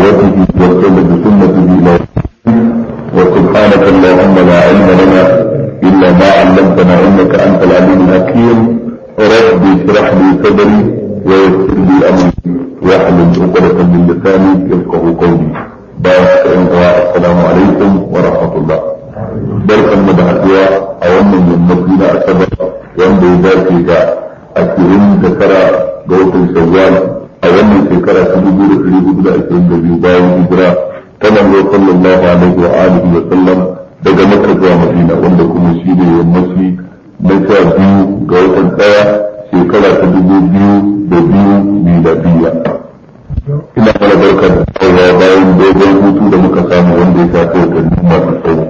بدعوته وسلم بسنته الى وسبحانك اللهم لا علم لنا الا ما علمتنا انك انت العليم الحكيم رب اشرح لي صدري ويسر لي امري واحلل عقدة من لساني يفقه قولي بارك السلام عليكم ورحمه الله barkan mu da haɗuwa a wannan yammaci na asabar wanda ya dace da ashirin da tara ga watan shawwal a wannan shekara ta dubu da ɗari hudu da ashirin da biyu bayan hijira ta manzo sallallahu alaihi wa alihi wa sallam daga makka zuwa madina wanda kuma shi ne yammaci na sha biyu ga watan ɗaya shekara ta dubu biyu da biyu miladiyya ina mana barka da tsawa bayan dogon hutu da muka samu wanda ya shafi watanni masu tsawo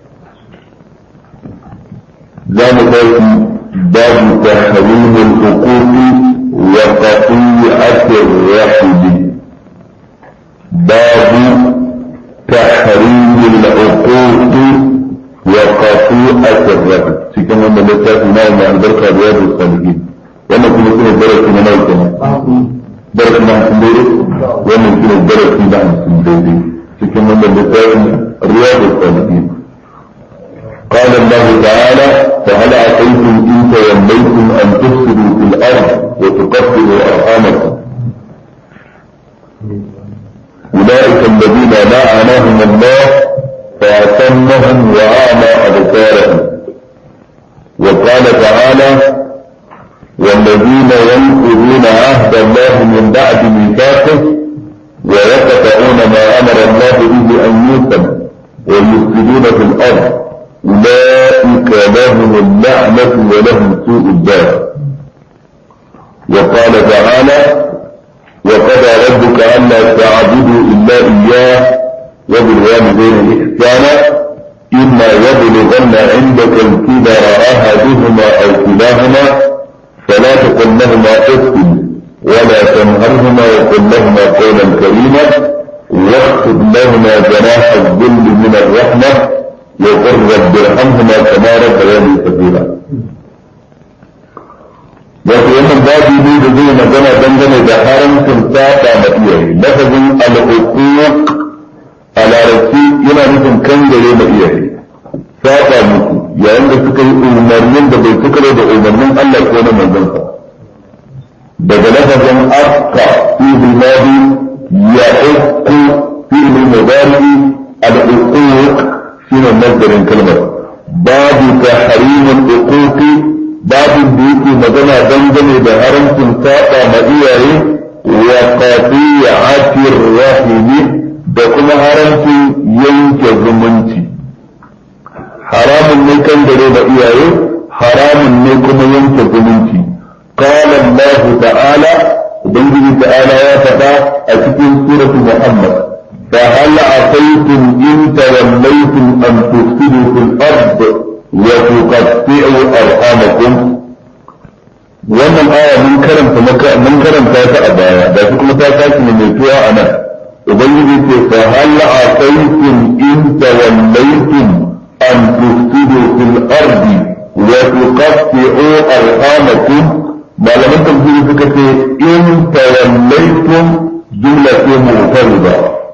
za mu tashi babu tahrim al-huquq wa qati'at ar-rahim babu tahrim al-huquq wa qati'at ar-rahim cikin wannan littafi na mai albarka da yadda salihin wannan kuma shine darasi na nawa kenan darasi na hamsin daidai wannan shine darasi na hamsin daidai cikin wannan littafin riyadu salihin قال الله تعالى فهل عصيتم ان توليتم ان تفسدوا في الارض وتقطعوا ارحامكم اولئك الذين لعنهم الله فاعتمهم واعمى ابصارهم وقال تعالى والذين ينقضون عهد الله من بعد ميثاقه ويقطعون ما امر الله به ان يوصل ويفسدون في الارض أولئك لهم اللعنة ولهم سوء الدار وقال تعالى وقضى ربك ألا تعبدوا إلا إياه وبالوالدين إحسانا إما يبلغن عندك الكبر أحدهما أو كلاهما فلا تقل لهما أف ولا تنهرهما وقل لهما قولا كريما واخفض لهما جناح الذل من الرحمه وقل رب ارحمهما كما ربياني صغيرا wato wannan babu ne da zai magana dangane da haramcin saba ma iyaye lafazin al'uquq a larabci yana nufin kangare ma iyaye saba musu yayin da suka yi umarnin da bai suka da umarnin Allah ko na manzansa daga lafazin afka fi bilmadi ya uku fi bilmudari al'uquq shine masdarin kalmar babu tahrimul uquqi babu da yake magana dangane da haramcin saba ma iyaye wa qati'atir rahimi da kuma haramcin yanke zumunci haramun ne kan dare da iyaye haramun ne kuma yanke zumunci قال الله تعالى ubangiji ta'ala ya faɗa a cikin suratu muhammad فهل عصيتم إن توليتم أن تفسدوا في الأرض وتقطعوا أرحامكم wannan aya mun karanta maka mun karanta ta a baya da su kuma ta sake mai tuwa a nan ubangiji ce fa hal asaytum in tawallaytum an tufsidu fil ardi wa tuqatti'u arhamakum malaman tafsiri suka ce in tawallaytum jumla ce mutarida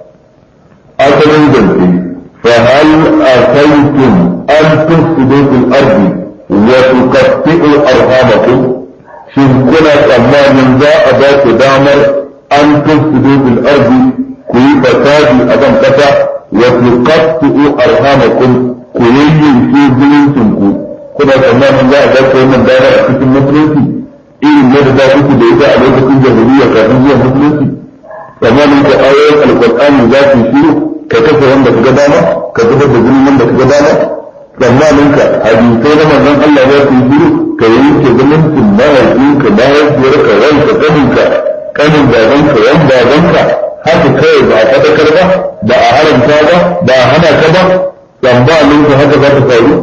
asalin zance فهل أتيتم أن تفسدوا في الأرض وتقطعوا أرحامكم shin kuna tsammanin za a ba ku damar an tufsidu bil ardi ku yi fasadi a kan kasa wa tuqattu arhamakum ku yayyanke zumuncin ku kuna tsammanin za a ba ku wannan damar a cikin musulunci irin yadda za ku da ita a lokacin jahiliya kafin zuwa musulunci tsammanin ku ayoyin alqur'ani za su shiru ka kafa wanda ka ga dama ka zubar da jinin wanda ka ga dama tsammanin ka hadisai na manzon Allah za su yi shiru ka yanke zumuncin mahaifinka mahaifiyarka wanka kaninka kanin babanka wan babanka haka kawai ba a fadakar ba ba a haramta ba ba a hana ka ba tsammanin ka haka za ta faru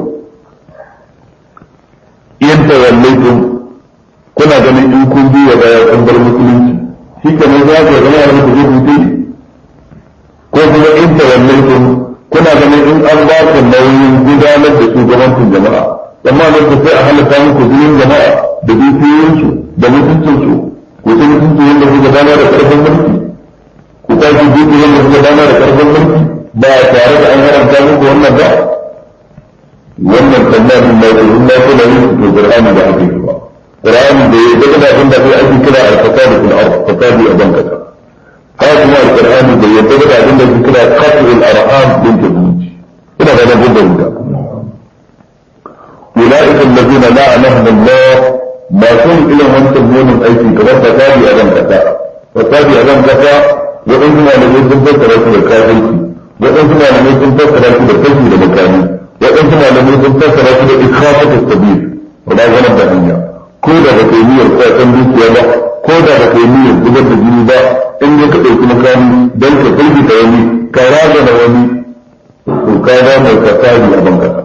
in tawallaitum kuna ganin in kun biya baya kun bar musulunci shi ke nan za ku zama wani ku zai hutu ko kuma in tawallaitum kuna ganin in an ba ku nauyin gudanar da shugabancin jama'a amma da ku sai a halatta muku jinin jama'a da dukiyoyinsu da mutuncinsu ku ci mutuncin yadda ku gudana da karfin mulki ku kwaji ku yanda suka dama da karfin mulki ba tare da an haramta muku wannan ba wannan tsammanin na da in na kula yin su to Qur'ani da ake ba Qur'ani da ya daga abin da sai ake kira al-fasadu fil ard fasadi a banka haka kuma al-Qur'ani da ya daga abin da ake kira qat'ul arham din zumunci ina ga nan gudan da أولئك الذين لعنهم الله ما كن إلى من تبون أيدي كما فسادي أبن كفاء فسادي أبن كفاء وإن ما لم يكن فسر رسول الكافر وإن ما لم يكن فسر رسول الكافر لمكانه وإن ما لم يكن فسر رسول إخافة السبيل ولا غلب بهنيا كودا بكيمية القوة دوكيا با كودا بكيمية زبر الجني با إن يكتب في مكاني بل كتلبي كيامي كراجة نوامي وكذا ما فسادي أبن كفاء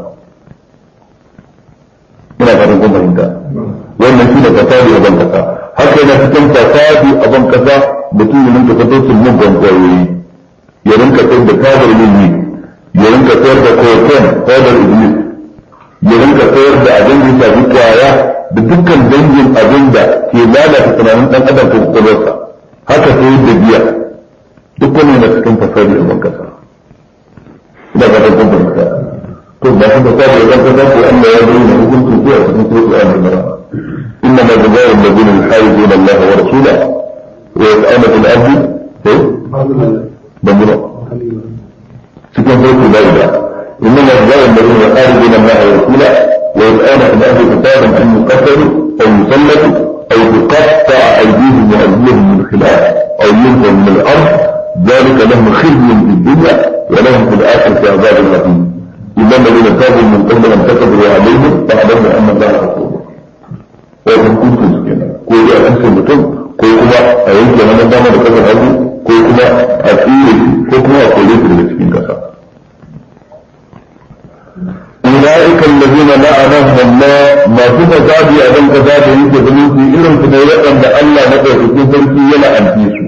ina fatan kun fahimta wannan shi ne fasadi a ban kasa haka yana cikin fasadi a ban kasa mutum ya rinka fito sun mugun kwayoyi ya rinka sayar da tabar ilmi ya rinka sayar da koken tabar iblis ya rinka sayar da abin da shafi kwaya da dukkan dangin abin da ke lalata tunanin dan adam ko kwakwalwarsa haka sayar da biya duk wani yana cikin fasadi a ban kasa ina fatan kun fahimta ثم حدث ذلك ذلك أن يدعون حكم فيها من سوء آل المرأة إنما جزاء الذين يحاربون الله ورسوله ويسألون في الأرض بمرأة سكن سوء ذلك إنما جزاء الذين يحاربون الله ورسوله ويسألون في الأرض كتابا أن يقتلوا أو يسلموا أو تقطع أيديهم وأرجلهم من خلاف أو ينفوا من الأرض ذلك لهم خزي في الدنيا ولهم في الآخرة عذاب عظيم إلا الذين تابوا من قبل أن كتبوا عليهم فاعلموا أن الله غفور وإن كنتم سكينا كل أنسى mutum ko kuma a yanke na dama da kasar hagu ko kuma a tsire ko kuma a kore su daga cikin kasa أولئك الذين لعنهم الله ما في فسادي أبن فسادي يجي بنوتي إلهم سنوات أن الله نقل في سرسي يلعن فيسو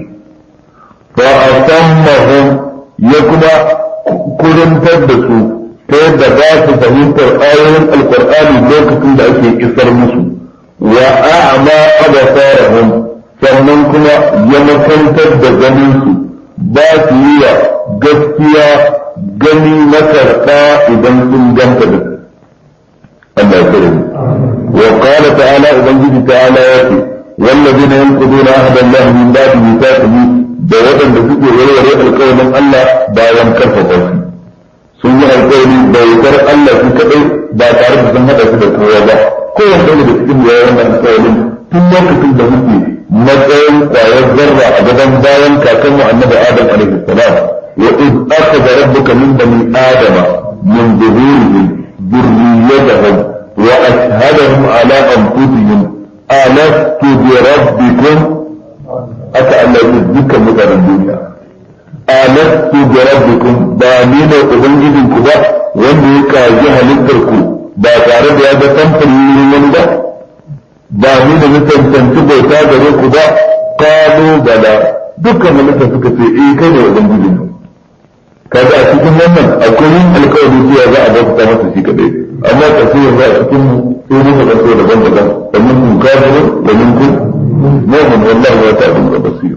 فأتمهم يكما كلن تدسوا ta yadda ba su fahimtar ayoyin alkur'ani lokacin da ake isar musu wa a'ma abasarahum sannan kuma ya makantar da ganin su ba su yi wa gaskiya gani na karɓa idan sun ganta da Allah ya kare wa qala ta'ala ubangiji ta'ala ya ce والذين ينقضون عهد الله من بعد ميثاقه da waɗanda suke warware alƙawarin Allah bayan karfafa shi sun yi alƙawari bautar Allah su kaɗai ba tare da sun haɗa su da kowa ba kowane ɗaya da cikin ya wannan alƙawarin tun lokacin da muke matsayin ƙwayar zarra a gaban bayan kakanmu annabi Adam alaihi salam wa iz akhadha rabbuka min bani adama min zuhurihim dhurriyyatahum wa ashhadahum ala anfusihim alastu bi rabbikum aka Allah ya dukkan mutanen duniya alastu bi rabbikum ba ni ne ubangijin ku ba wanda ya kaji halittar ku ba tare da ya ga samfuri wani ba ba ni da na tantance bauta gare ku ba kalu bala dukkan halitta suka ce eh kai ne ubangijin mu kaga a cikin wannan akwai yin alkawari cewa za a bauta masa shi kadai amma ka sai yanzu a cikin mu sai muka ga so daban-daban da mun kun kafirin da mun kun mu'min wallahi wa ta'ala basir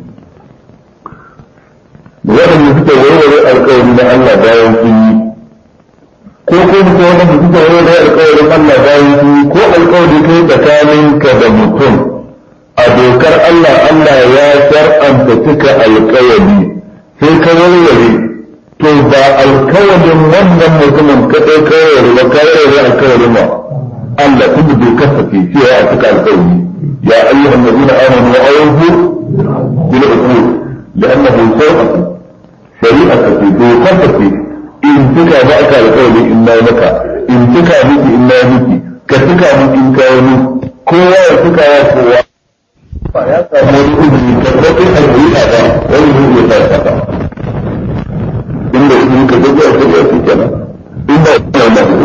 waɗanda suka warware alkawari na Allah bayan sun yi ko ko mutum waɗanda suka warware alkawarin Allah bayan sun yi ko alkawari kai tsakaninka da mutum a dokar Allah Allah ya shar'anta cika alkawari sai ka warware to ba alkawarin wannan mutumin ka ɗai ka warware ba ka warware alkawarin ma Allah tun da dokar sa ke cewa a cika alkawari ya ayyuhan nabiyina amanu wa awfu bil uqud لأنه شرع شريعة في دوقة في إن تكا بأك القول إلا لك إن تكا بك إلا بك كتكا بك إن كانوا كوا يتكا يكوا ya samu wani izini karɓaɓɓen alhuriya ba wani zai iya sa ta inda izini ka gaggwa a shari'a su kenan inda ina da hudu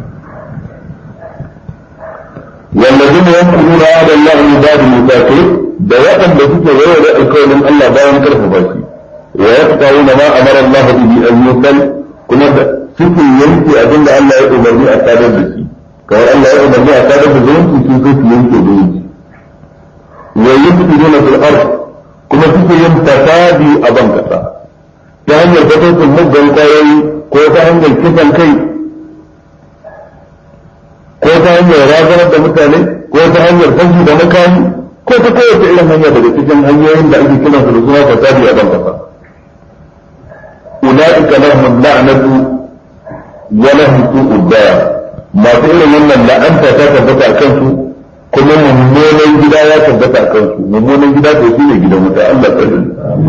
والذين ينقضون عهد الله من بعد ميثاقه da waɗanda suke warware alkawarin Allah bayan karfafa shi wa yaqta'una ma amara Allah bihi an yusal kuma da suke yanke abin da Allah ya umarni a sadar da shi kamar Allah ya umarni a sadar da zumunci sun so su yanke zumunci wa yufsiduna fil ard kuma suke yin fasadi a ban kasa ta hanyar fatocin muggan kwayoyi ko ta hanyar kisan kai ko ta hanyar razanar da mutane ko ta hanyar fashi da makami ko ta kowace irin hanya daga cikin hanyoyin da ake kiran su da suna fasadi a ban kasa ulaika lahum la'natu wa lahum su'ud dar masu irin wannan la'anta ta tabbata a kansu kuma mummunan gida ya tabbata a kansu mummunan gida to shine gidan wuta Allah tsare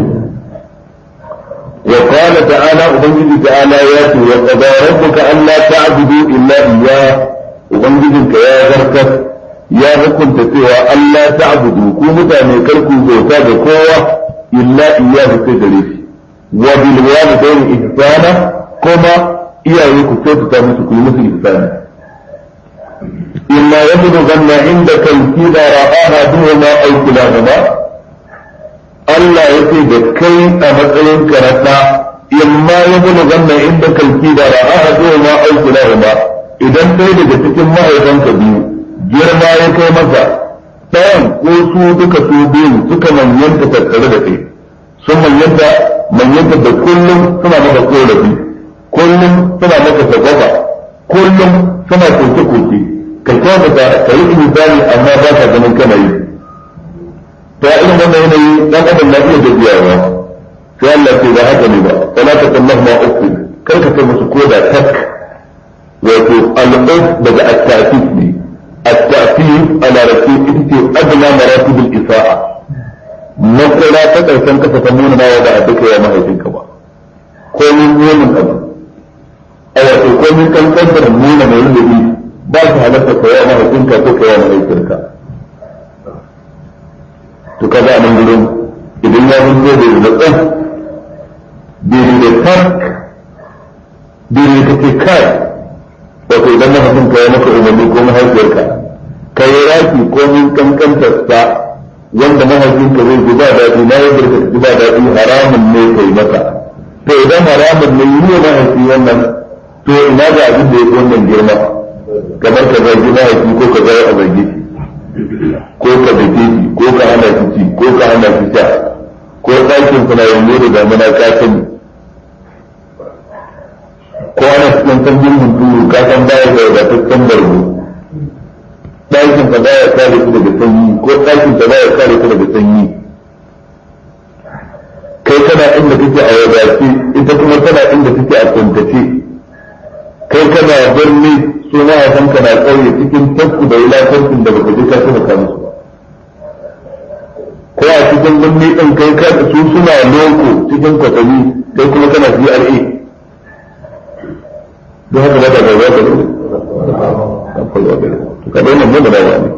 وقال تعالى أبنجي تعالى ياتي وقضى ربك ألا تعبدوا إلا إياه ubangijinka ya zartar ya hukunta cewa Allah ta abudu ku mutane karku bauta da kowa illa iyyahu sai gare shi wa bil walidayni ihsana kuma iyaye ku kyautata musu ku yi musu ihsani إما يبلغن عندك الكبر أحدهما أو كلاهما Allah ya ce da kai a matsayinka na ɗa imma ya buluganna indaka al-kibara ahaduhuma aw kilahuma idan ɗaya daga cikin mahaifanka biyu girma ya kai masa ɗayan ko su duka su biyu suka manyanta tattare da kai sun manyanta manyanta da kullum suna maka korafi kullum suna maka sagwaba kullum suna koke-koke ka kyautata ka yi misali amma ba ka ganin kana yi ta irin wannan yanayi dan adam na iya gajiyawa sai Allah ce ba haka ne ba wala ta kallahu ma uku kar ka kai musu koda tak wato al'uf daga at-ta'fif ne at-ta'fif ala rasul ita ce adna maratib al-isa'a makura ta karshen kasa ta nuna nawa ba a duka ya mahaifinka ba ko min nuna abu a wato ko min kankantar nuna mai rubuci ba su halatta ka yawa mahaifinka ko ka yawa mahaifinka to kaga nan gurin idan ya zo da da tsan bai da tak bai da kake kai wato idan mahaifin ka ya maka umarni ko mahaifiyarka ka yi raki ko min kankantar sa wanda mahaifinka zai ji ba daɗi na yadda ka ji ba daɗi haramun ne kai maka to idan haramun ne yi mahaifi wannan to ina ga abin da ya fi wannan girma kamar ka zargi mahaifi ko ka zara a zargi ko ka dake shi ko ka hana shi ci ko ka hana shi sha ko ɗakin kuna yanzu da damuna ka sani ko ana cikin sanyin hunturu ka san baya da wadataccen bargo ɗakin ka baya kare ku daga sanyi ko ɗakin ka baya kare ku daga sanyi kai kana inda kake a wadace ita kuma tana inda kake a kuntace kai kana birni su mahaifanka na ƙauye cikin tasku da wulakancin da baka ji ka taimaka musu ba ko a cikin birni ɗin kai ka su suna loko cikin kwatami kai kuma kana CRA don haka baka ga zaka ne ka bai nan mun da dawa ne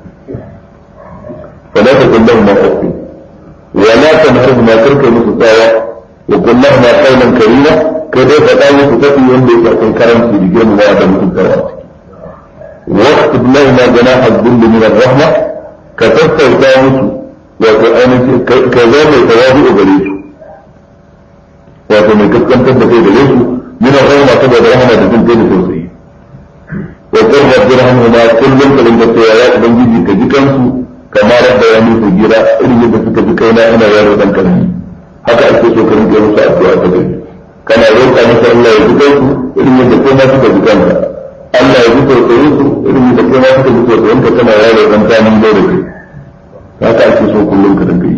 فلا تكن لهما أف ولا تنهرهما ترك مسطاوة وقل لهما قولا كريما kai dai faɗa musu tafi wanda yake akwai karanci da girmamawa da mutuntarwa waqt billahi ma janaha dhulli min ar-rahma ka tattauta musu wato ainihin ka zo mai tawazu gare su wato mai kaskantar da kai gare su min ar-rahma saboda rahama da jin kai da tausayi wa qul rabbi rahmuhuma kullum ka dinga cewa ya ubangiji ka ji kansu kamar da ya musu gira irin yadda suka ji kaina ina yaro dan karami haka ake so ka rinka musu addu'a ta gari kana roƙa masa Allah ya jiƙa su irin yadda kai ma suka ji kanka Allah ya ji tausayin su irin yadda kai ma suka ji tausayin ka kana yaro dan kanin da da kai haka ake so kullum ka dinga yi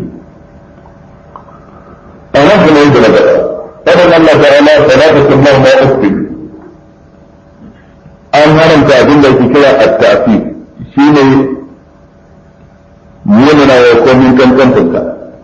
amma kuma yadda na gaba fadan Allah ta'ala salatu kullahu ma ukfi an haramta abin da ake kira at-ta'fi shine munana wa komin kankantanka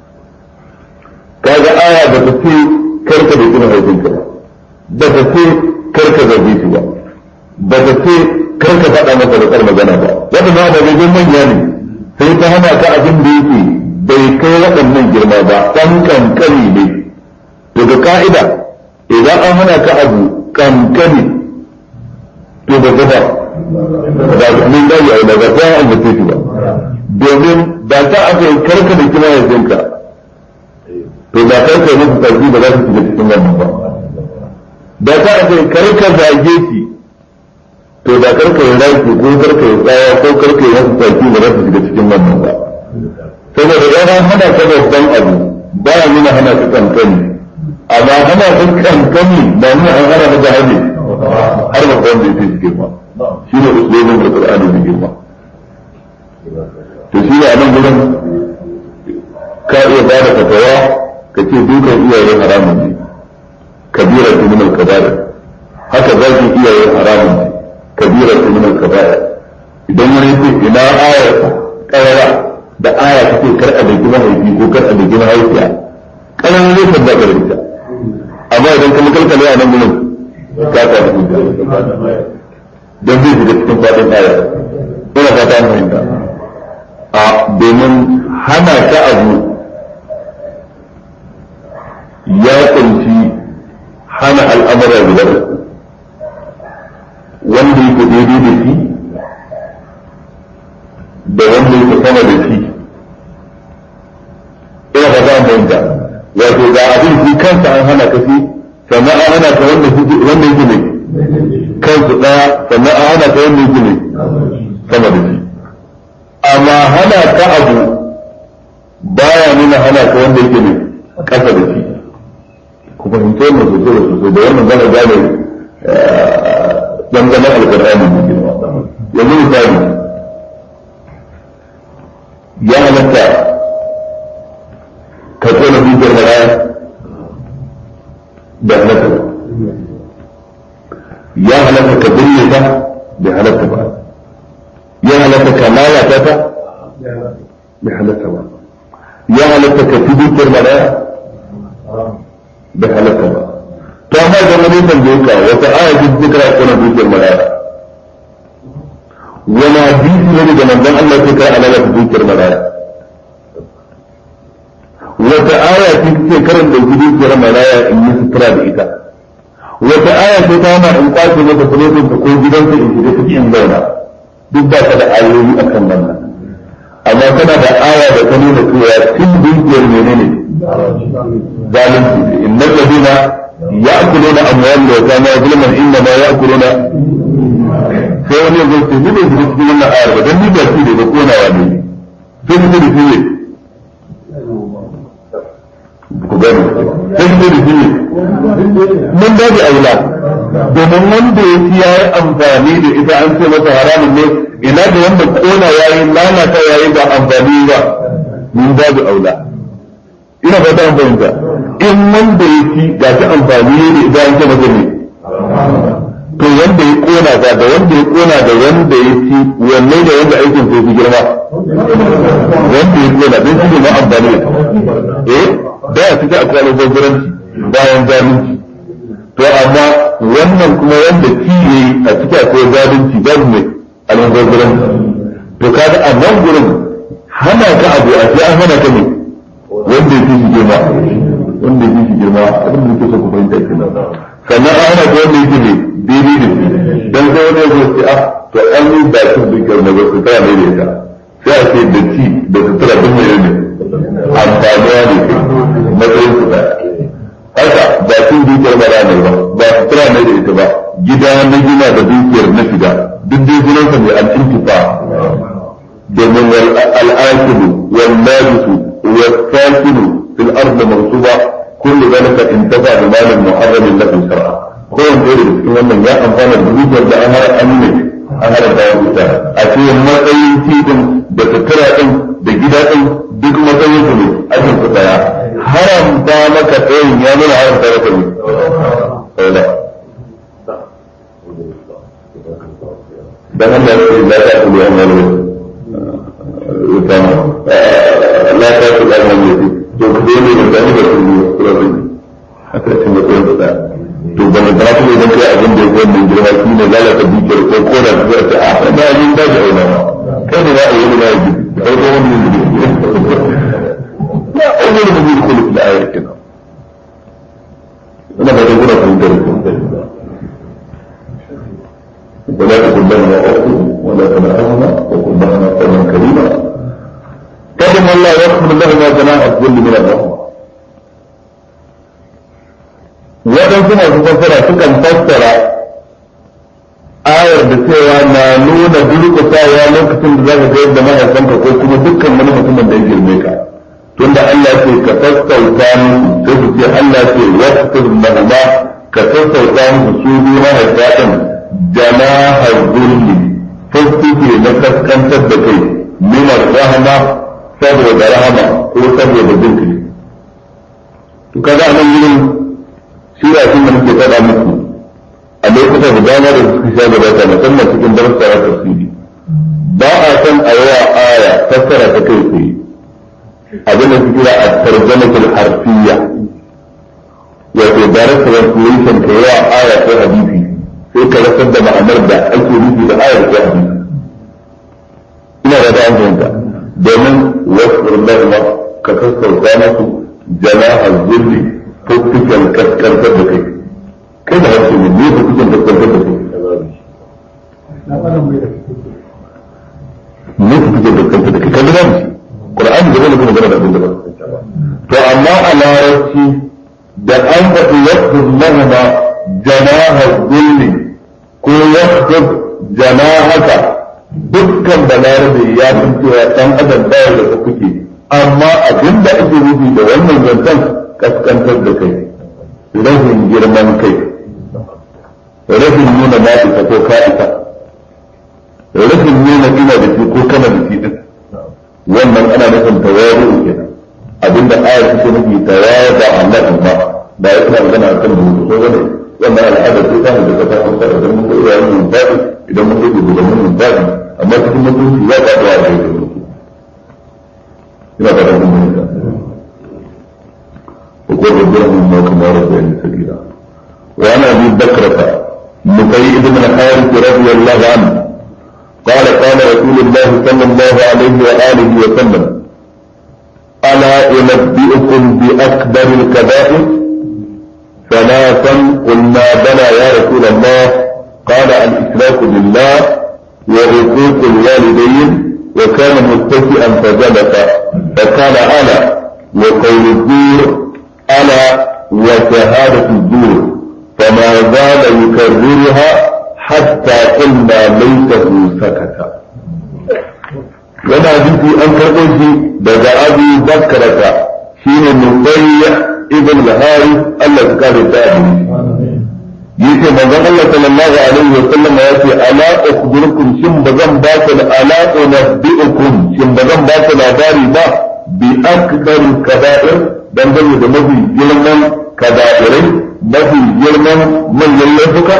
kaga aya da ta ce karka da kuma haifinka ba ba ta ce karka zarge shi ba ba ta ce karka faɗa masa da kar magana ba waɗannan ababen manya ne sai ta hana ka abin da yake bai kai waɗannan girma ba ɗan kankani ne to ga ka'ida idan an hana ka abu kankani to da gaba ba min gari a daga ta an mutu shi ba domin da ta aka yi karka da kuma haifinka to da kai kai musu sarki ba za su shiga cikin wannan ba da ta ce karka zage shi to da karka yi raki ko karka yi tsaya ko karka yi musu sarki ba za su shiga cikin wannan ba saboda idan an hana ka babban abu ba ya nuna hana ka kankani amma ana ɗan kankani da nuna an hana maka hajji har ba wanda ya fi girma shi ne usulobin da Qur'ani da girma to shi ne a nan gurin ka iya ba da fatawa ka ce dukan iyaye haramun ne kabira ta min al-kabair haka zaki iyaye haramun ne kabira ta min al-kabair idan wani ce ina ayar kawara da aya ta ce kar a da gina haifi ko kar a da gina haifiya kanan ne ta da ita amma idan ka kalkale a nan gurin ka ta da hujja don zai shiga cikin fadin aya ina fata an fahimta a domin hana ka abu ya kunshi hana al'amura guda wanda yake daidai da shi da wanda yake sama da shi ina fata an fahimta wato ga abin shi kansa an hana ka shi sannan an hana ka wanda wanda yake ne kansu daya sannan an hana ka wanda yake ne sama da shi amma hana ka abu baya nuna hana ka wanda yake ne kasa da shi ku fahimci wannan sosai da sosai da wannan zaka gane dangane alkur'ani da girma yanzu misali ya halatta ka tsona dukiyar maraya da halatta ba ya halatta ka binne ta da halatta ba ya halatta ka lalata ta da halatta ba ya halatta ka fi dukiyar maraya da halatta ba to amma da wani tambaye ka wata aya ce zikra kana dukiyar maraya wani hadisi ne da manzon Allah ke kai alaka dukiyar maraya wata aya ce ce karan da dukiyar maraya in yi sutura da ita wata aya ce ta hana in kwace mata fulotin ta ko gidansa in shiga ciki in zauna duk ba ka da ayoyi akan wannan amma kana da aya da ta nuna cewa cin dukiyar menene zalunci inna ladina ya'kuluna amwal wa kana zulman inna ma ya'kuluna sai wani yanzu ce ni bai shiga cikin wannan ayar ba dan ni ba shi ne ba konawa ne sai ni da shi ne ku gani sai ni da shi ne mun ba da aula domin wanda ya ci ya yi amfani da ita an ce masa haramun ne ina da wanda kona yayi lalata yayi ba amfani ba mun ba da aula ina fata an fahimta in wanda ya ci ga ta amfani ne idan an ce masa ne to wanda ya kona ba da wanda ya kona da wanda ya ci wanne da wanda aikin sai fi girma wanda ya kona don shi ne ma amfani eh da ya fita a kwanan gwagwaranci bayan zalunci to amma wannan kuma wanda ci ne a cikin akwai zalunci babu mai almubazzaranci to kaga a nan gurin hana ka abu a sai an hana ka ne wanda ya fi shi girma wanda ya fi shi girma abin da yake so ku fahimta kenan sannan an hana ka wanda yake ne daidai da shi dan sai wani ya zo ce ah to an yi bakin dukkan na wasu tara mai da ita sai a ce da ci da sutura duk mai ne amfanuwa ne matsayin su da haka ba cin dukiyar mara ne ba ba sutura ne da ita ba gida na gina da dukiyar na shiga duk dai sunansa mai al'intifa domin al'akilu wal najisu wal sakinu fil ardi mansuba kullu zalika intafa bi malin muharramin lahu shar'a ko wanda da cikin wannan ya amfana da dukiyar da an hara an ne an hara da wuta a cikin matsayin tidin da sutura din da gida din duk matsayin su ne ajin su daya haramta maka tsayin ya nuna haramta maka ne dan Allah ya ce la ta kulu amalu utama la ta kulu amalu to ku dai ne da ni da ku kula da ni haka ce ne ko da to ban da ku ne dan kai abin da yake wannan girma shi ne lalata dukiyar ko ko da zuwa ta a da ni da ga ina kai ne za a yi da yi kai ko wani ne ya awwal mu bi kullu da ayat kina ina ba da gura kun da ku ولا تكن لهما أخت ولا تنهرهما وكن لهما قولا كريما كلم الله يغفر لهما جناح الذل من الرحمة waɗansu masu fassara sukan fassara ayar da cewa na nuna durƙusawa lokacin da za ka ga yadda mahaifanka ko kuma dukkan wani mutumin da ya girme ka tunda Allah ce ka sassauta musu sai su ce Allah ce wasfir lahuma ka sassauta musu su biyu mahaifa din janaha zulli fuskuke na kaskantar da kai minar rahama saboda rahama ko saboda jinkai to kaga a nan wurin shi da da muke faɗa muku a lokutan da dama da suka sha gabata musamman cikin darussa na tafsiri ba a san a yawa aya fassara ta kai tsaye abin da su kira a tarjamatul harfiya wato direct translation ka yawa aya ko hadisi sai ka rasar da ma'anar da ake nufi da ayar ko hadisi ina da ta fahimta domin wasu lahuma ka sassauta masu jana'a zulli ko kuken kaskantar da kai kai da harshe ne ne ko kuken kaskantar da kai ne ku kuken kaskantar da kai kan gina shi Qur'an da zai kuma gana da abin da ba to amma a larabci da an faɗi wasu lahuma jana'a zulli ko wasu jana'aka dukkan balarabe ya san cewa ɗan adam baya da kuke amma abin da ake nufi da wannan zancen kaskantar da kai rashin girman kai rashin nuna na isa ko ka isa rashin nuna ina da shi ko kana da shi din wannan ana nufin tawadu kenan abinda ayar take nufi tawada Allah amma da ya kuma magana akan da mutu ko wani wannan al'adar sai ta da ta hausa idan mun koyi wannan babu idan mun koyi da mun babu amma cikin mutunci ya ba da wani da mutu ina ba da mun وقل ربهم ما كما ربياني سبيلا وعن ابي بكرة نفيع بن الحارث رضي الله عنه قال قال رسول الله صلى الله عليه واله وسلم الا انبئكم باكبر الكبائر ثلاثا قلنا بلى يا رسول الله قال الاشراك بالله وعقوق الوالدين وكان متكئا فجلس فقال انا وقول الزور ألا وشهادة الزور فما زال يكررها حتى قلنا ليته سكت yana jiki an karɓo shi daga abu bakarata shi ne nufayya ibn lahari Allah su kare ta abu yace manzon Allah sallallahu alaihi wa sallam ya ce ala ukhbirukum shin bazan ba ku ala unabbiukum shin bazan ba ku labari ba bi akbar kaba'ir dangane da mafi girman kaba'irai mafi girman manyan laifuka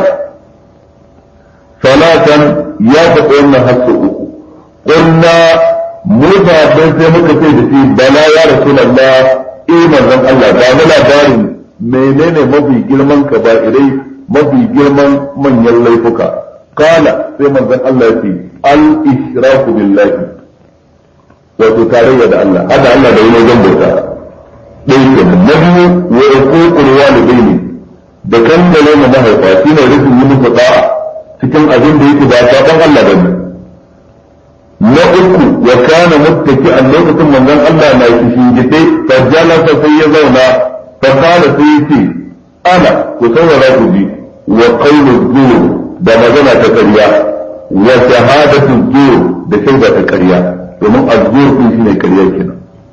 salatan ya faɗi wannan hasso uku ƙunna musa don sai muka ce da shi bala ya rasulallah eh manzon Allah ba mu labarin menene mafi girman kaba'irai mafi girman manyan laifuka kala sai manzon Allah ya ce al ishraku billahi wato tarayya da Allah hada Allah da yi wajen bauta ɗaya kenan na biyu wa uququl walidaini da kankare mu mahaifa shine rufin yi musu da'a cikin abin da yake ba saban Allah bane na uku wa kana muttaki a lokacin manzon Allah na kishin gide fa jalasa sai ya zauna fa kana sai yace ana ku saurara ku ji wa qawlu zur da magana ta ƙarya wa shahadatu zur da shaida ta ƙarya domin azzur din shine ƙarya kenan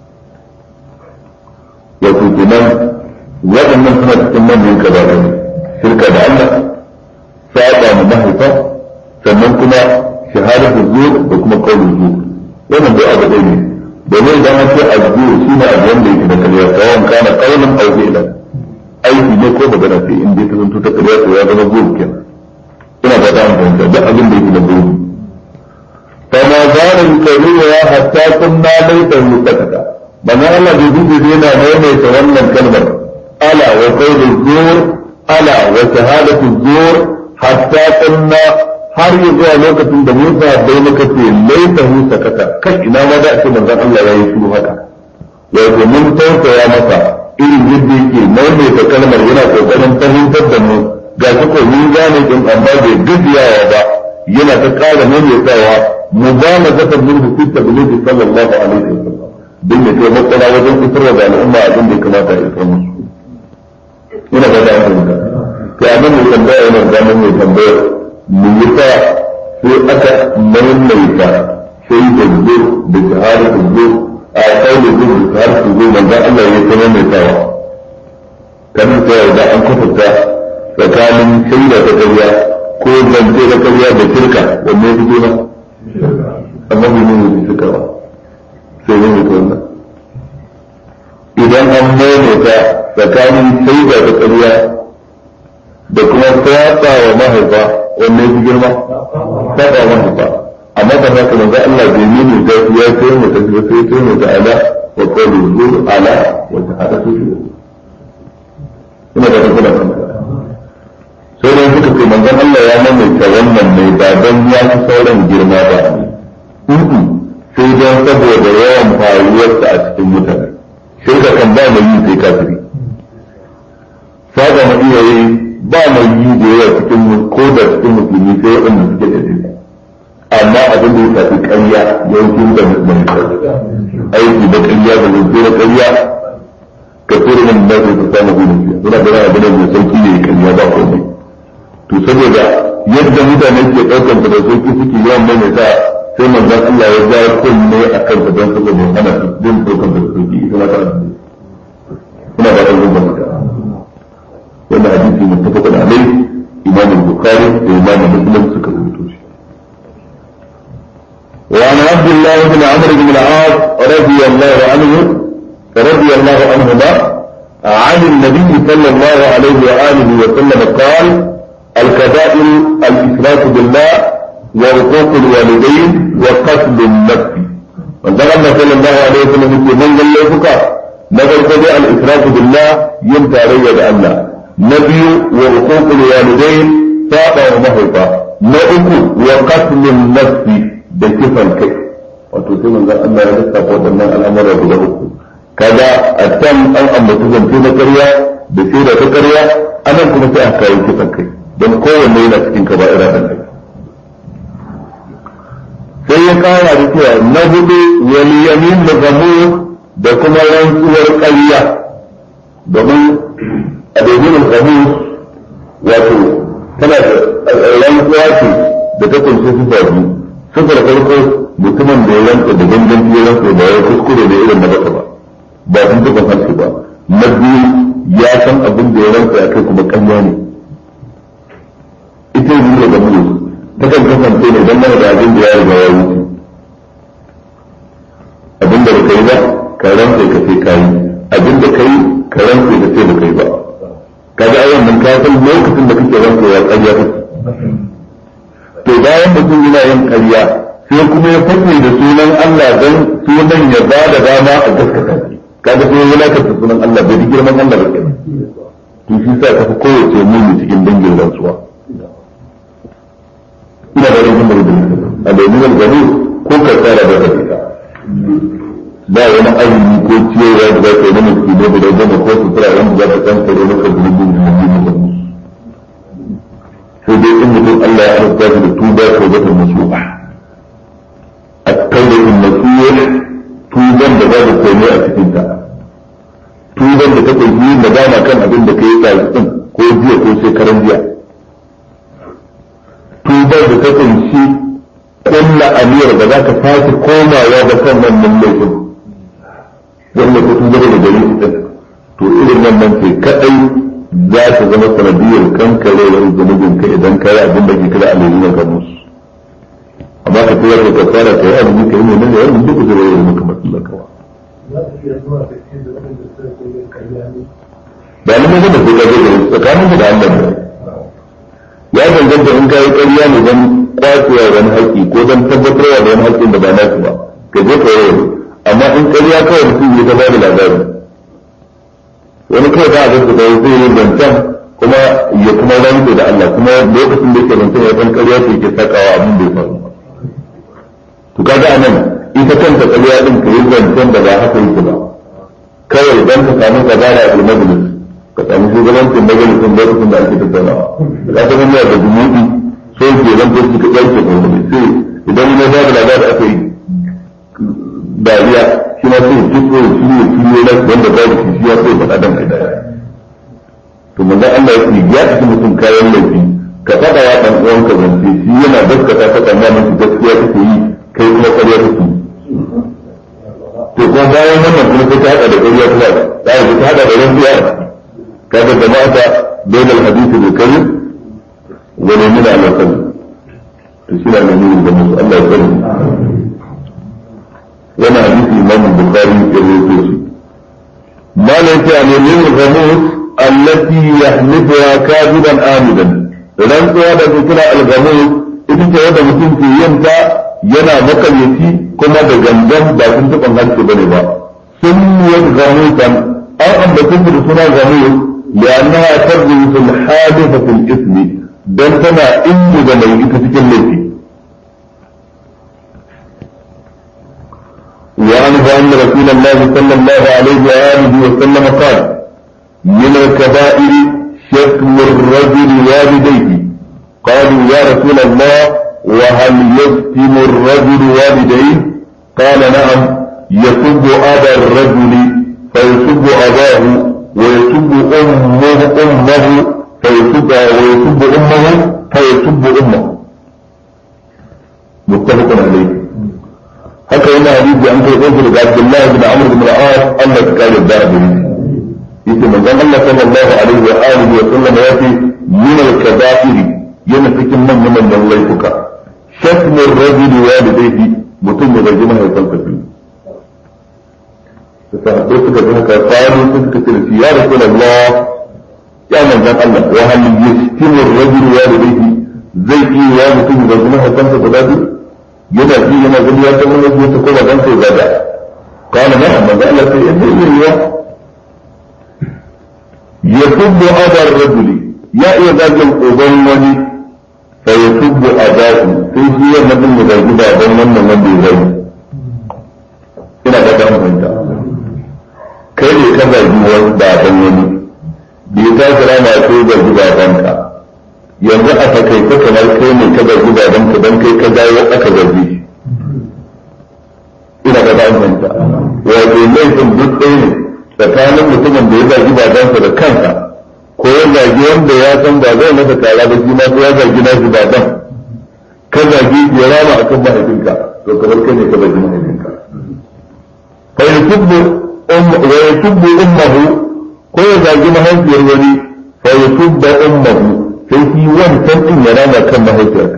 wato kenan waɗannan suna cikin manyan kabarai shirka da Allah saba mu mahaifa sannan kuma shahadatu zuwa da kuma kaulin zuwa wannan dai abu ɗaya ne domin idan an ce azzuwa shi ne abu wanda yake da kariya tsawon kana kaulin au fi'lan aiki ne ko magana sai in dai ta zanto ta kariya to ya zama zuwa kenan ina ba ta fahimta duk abin da yake da zuwa فما زال يكررها حتى كنا ليته سكتا بما الله بيجي دينا نومي تولى الكلمة ألا وقول الزور ألا وشهادة الزور حتى كنا har yi zuwa lokacin da Musa bai muka ce laita hu sakata kai ina ma da ake manzon Allah ya yi shiru haka wato mun tausaya masa irin yadda yake maimaita kalmar yana kokarin fahimtar da mu ga shi ko mun gane din amma bai gajiyawa ba yana ta ƙara maimaitawa مبالغة منه في التبليغ صلى الله عليه وسلم دين كي مطلع وجن إسرى على الأمة أدن كما تأسرم هنا بدأ أمريكا كأمن يتنبأ إلى الزمن يتنبأ ميتا في أكا من ميتا شيء الزور بشهادة الزور a kauli zuwa har su zo manzon Allah ya kuma mai tawa kan sai da an kwatanta tsakanin shaida ta ƙarya ko zance da ƙarya da shirka wanne ya fito na amma bai nuna da shirka ba sai ne mutu wannan idan an maimaita tsakanin shaida da ƙarya da kuma saba wa mahaifa wanne ya fi girma saba wa mahaifa amma da haka manzo Allah bai nuna da ya ce mu ta sai sai mu ta ala wa qawlu zur ala wa shahadatu ina da kuma sai dai suka ce manzon Allah ya mamaita wannan ne ba don ya fi sauran girma ba sai don saboda yawan faruwarsa a cikin mutane sai ka kan ba mai yi sai kafiri saba ma iyaye ba mai yi da yawa cikin ko da cikin musulmi sai waɗanda suke da jini amma abin da ya shafi ƙarya yawancin da mai aiki da ƙarya da zai da ƙarya ka tsere min da zai ta samu gudun suna da yana gudun mai sauki ne ƙarya ba komai to saboda yadda mutane ke ɗaukar da sauki suke yawan maimaita sai manzon Allah ya ja kunne a kan ta don saboda hana su din ɗaukar da sauki ita ma ta addini ina ba ta zuba maka wannan hadisi muttafaqun alayhi imam al-bukhari da imam muslim suka rubuto shi وعن عبد الله بن عمرو بن العاص رضي الله عنه رضي الله عنهما عن النبي صلى الله عليه وآله وسلم قال الكبائر الإشراك بالله وعقوق الوالدين وقتل النفس وقال الله صلى الله عليه وسلم في من قال لك نظر كذا الإشراك بالله يمتع ريد الله نبي وعقوق الوالدين فاقا ومهرقا نأكل وقتل النفس بكفى الكيف وتسمى من الله ya lissafa waɗannan al'amura guda uku kaga a can an ambaci zance na ƙarya da shaida ta ƙarya anan kuma sai a kawo kisan kai don kowanne yana cikin kaba'ira ɗan kai sai ya kara da cewa na hudu wani yamin da gamu da kuma rantsuwar ƙarya domin a domin gamu wato tana da rantsuwa ce da ta kunshi su biyu sufar farko mutumin da ya rantsa da gangan ya rantsa da ya kuskure da irin na baka ba ba sun taɓa harshe ba na biyu ya san abin da ya rantsa ya kai kuma ƙarya ne ita yi da gamu ta kan kasance ne don mana da abin da ya riga ya wuce abin da baka yi ba ka rantsa ka sai ka yi abin da ka yi ka rantsa ka sai baka yi ba kaga ayan nan ka san lokacin da kake rantsa ya ƙarya kake to bayan mutum yana yin ƙarya sai kuma ya fake da sunan Allah don sunan ya ba da dama a gaskata kaga sai ya wulakanta sunan Allah bai ji girman Allah ba kenan to shi sa ka fi kowace muni cikin dangin rantsuwa ina da rubun da rubun a domin gani ko ka tsara da ka fita ba wani azumi ko ciyarwa da za ka yi na mutum ne guda goma ko sutura wanda za ka kankare maka zunubin da mutum da sai dai in mutum Allah ya arzuta shi da tuba ko zata nasuha at-tawbatu nasuha tuban da babu komai a cikin ta tuban da take yi magana kan abin da kai yi din ko jiya ko shekaran jiya tubar da ta kunshi kulla aliyar da za ka sake komawa da kan wannan laifin wanda ka tubar da gari din to irin wannan sai kadai za ta zama sanadiyar kankarewar zunubin ka idan ka yi abin da ke kira alayyunan ka musu amma ka tura ka kafara ka yi abin ka yi ne ne wannan duk zai yi maka matsalar kawa ba ni mun gama sai ka zo da tsakanin da Allah ne ya danganta in ka yi ƙarya ne don kwacewa wani haƙƙi ko don tabbatarwa da wani haƙƙin da ba nasu ba ka je ka yi amma in ƙarya kawai mutum ya ta ba da labari wani kawai za a ga da zai yi zancen kuma ya kuma rantse da Allah kuma lokacin da yake zancen ya san ƙarya ce ke sakawa abin da ya faru to kaga anan ita kanta ƙarya din ka yi zancen da ba haka yake ba kawai dan ka samu kabara a majlis ka samu shugabancin majalisin lokacin da ake tattaunawa da ka zama da jumu'i so ke zanto su ka ɗauke ko wani sai idan ya ba da labari aka yi dariya shi ma sai duk wani shi ne shi ne nan wanda ba da shi ya sai faɗa dan ai dariya to manzon Allah ya ce ya ci mutum kayan laifi ka faɗa wa ɗan uwanka zance shi yana gaskata ta tsammanin shi gaskiya kake yi kai kuma ƙarya kake yi to kuma bayan wannan kuma sai ta hada da ƙarya kuma ta hada ta hada da rantsuwa kaga jama'ata bayan alhadisi bil kalim wa lamina ala kalim to shi na nuni da musu Allah ya sani wannan hadisi imam bukhari ya rawaito shi malam ta ne min ghamus allati yahlifuha kadiban amidan rantsuwa da ke kira al-ghamus ita ce wanda mutum ke yin ta yana makaryaci kuma da gangan ba sun taɓa haske bane ba sun yi ghamusan an ambatin da suna ghamus لأنها ترجم في الحادثة في الإثم بل تنا إن ذلك تتكلم وعنه أن رسول الله صلى الله عليه وآله وسلم قال من الكبائر شتم الرجل والديه قالوا يا رسول الله وهل يشتم الرجل والديه قال نعم يسب أبا الرجل فيسب أباه ويسب أمه أمه فيسب ويسب أمه فيسب أمه متفق عليه haka yana hadisi an kai ɗauki daga Abdullahi bin Amr bin Al-As Allah ya kare da abin yace manzon Allah sallallahu alaihi wa alihi wa sallam ya ce min al-kaba'iri yana cikin manyan manyan laifuka shatmu ar-rajul walidayhi mutum ya zargi mahaifansa biyu sahabbai suka ji haka faru suka ce da shi ya rasulullah ya manzon Allah wa hal yashtimu ar-rajul walidayhi zai iya ya mutum ya zargi mahaifansa guda biyu yana ji yana gani ya san wani yake ko ba dan sai zaga kana na amma ga Allah sai in zai yi ya yasubbu adar rajuli ya iya zagin uban wani fa yasubbu adahu sai shi ya mutum ya zagi baban wannan wanda ya zagi ina da dan fahimta kai ne ka zagi wani baban wani bai ta kira ma sai zagi babanka yanzu a takaice kamar kai ne ka zargi babanka don kai ka dawo aka zargi shi ina ga ba manta wato laifin duk ɗaya ne tsakanin mutumin da ya zargi babansa da kansa ko ya zargi wanda ya san ba zai masa kara ba shi ma ya zargi na shi baban ka zargi ya rama akan mahaifinka to kamar kai ne ka zargi mahaifinka fa yasubbu um wa yasubbu ummuhu ko ya zargi mahaifiyar wani fa yasubbu ummuhu sai shi wancan din ya rama kan mahaifiyarka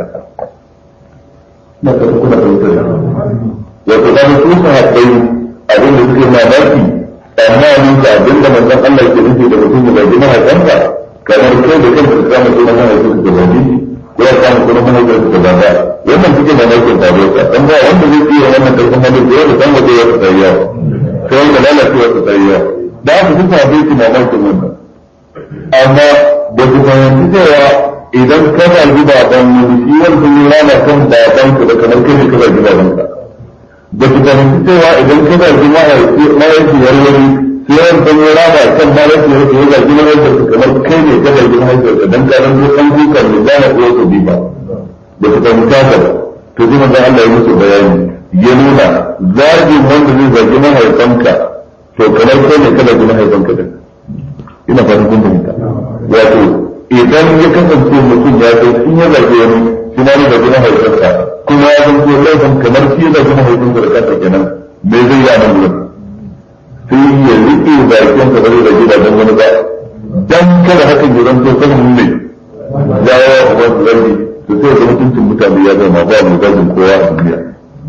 na ka kuna fahimtar da wato da su su haɗai abin da suke mamaki amma ni ka abin da manzon Allah ke nufi da mutum da bai mahaifansa kamar kai da kanka ka kama sunan mahaifinka da bai ko ya kama sunan mahaifinka da baba wannan suke mamakin faruwa dan ba wanda zai iya wannan karfin halin da yau da san waje wata tsayyawa sai wanda lalacewa ta tsayyawa da aka fi sabai su mamakin wannan amma da su fahimci cewa idan ka zagi baban wani shi wani sun yi rana kan baban ka da kamar kai ne ka zagi baban ka da su fahimci cewa idan ka zagi mahaifiyar wani shi wani sun yi rana kan mahaifiyar ka ya zagi mahaifiyar ka kamar kai ne ka zagi mahaifiyar ka dan karan ko an dukan ne da na uwa su bi ba da su fahimci haka ba to ji manzon Allah ya musu bayani ya nuna zagin wanda zai zagi mahaifanka to kamar kai ne ka zagi mahaifanka din ina fatan kun fahimta wato idan ya kasance mutum ya kai in ya zage wani shi ma ya zage mahaifinsa kuma ya zanto laifin kamar shi ya zage mahaifinsa da kansa kenan me zai yi a nan gurin sai ya riƙe bakin sa bare da gidajen wani ba dan kada hakan ya zanto sanin ne jawo a wani zargi to sai ga mutuncin mutane ya zama ba mu zagin kowa a duniya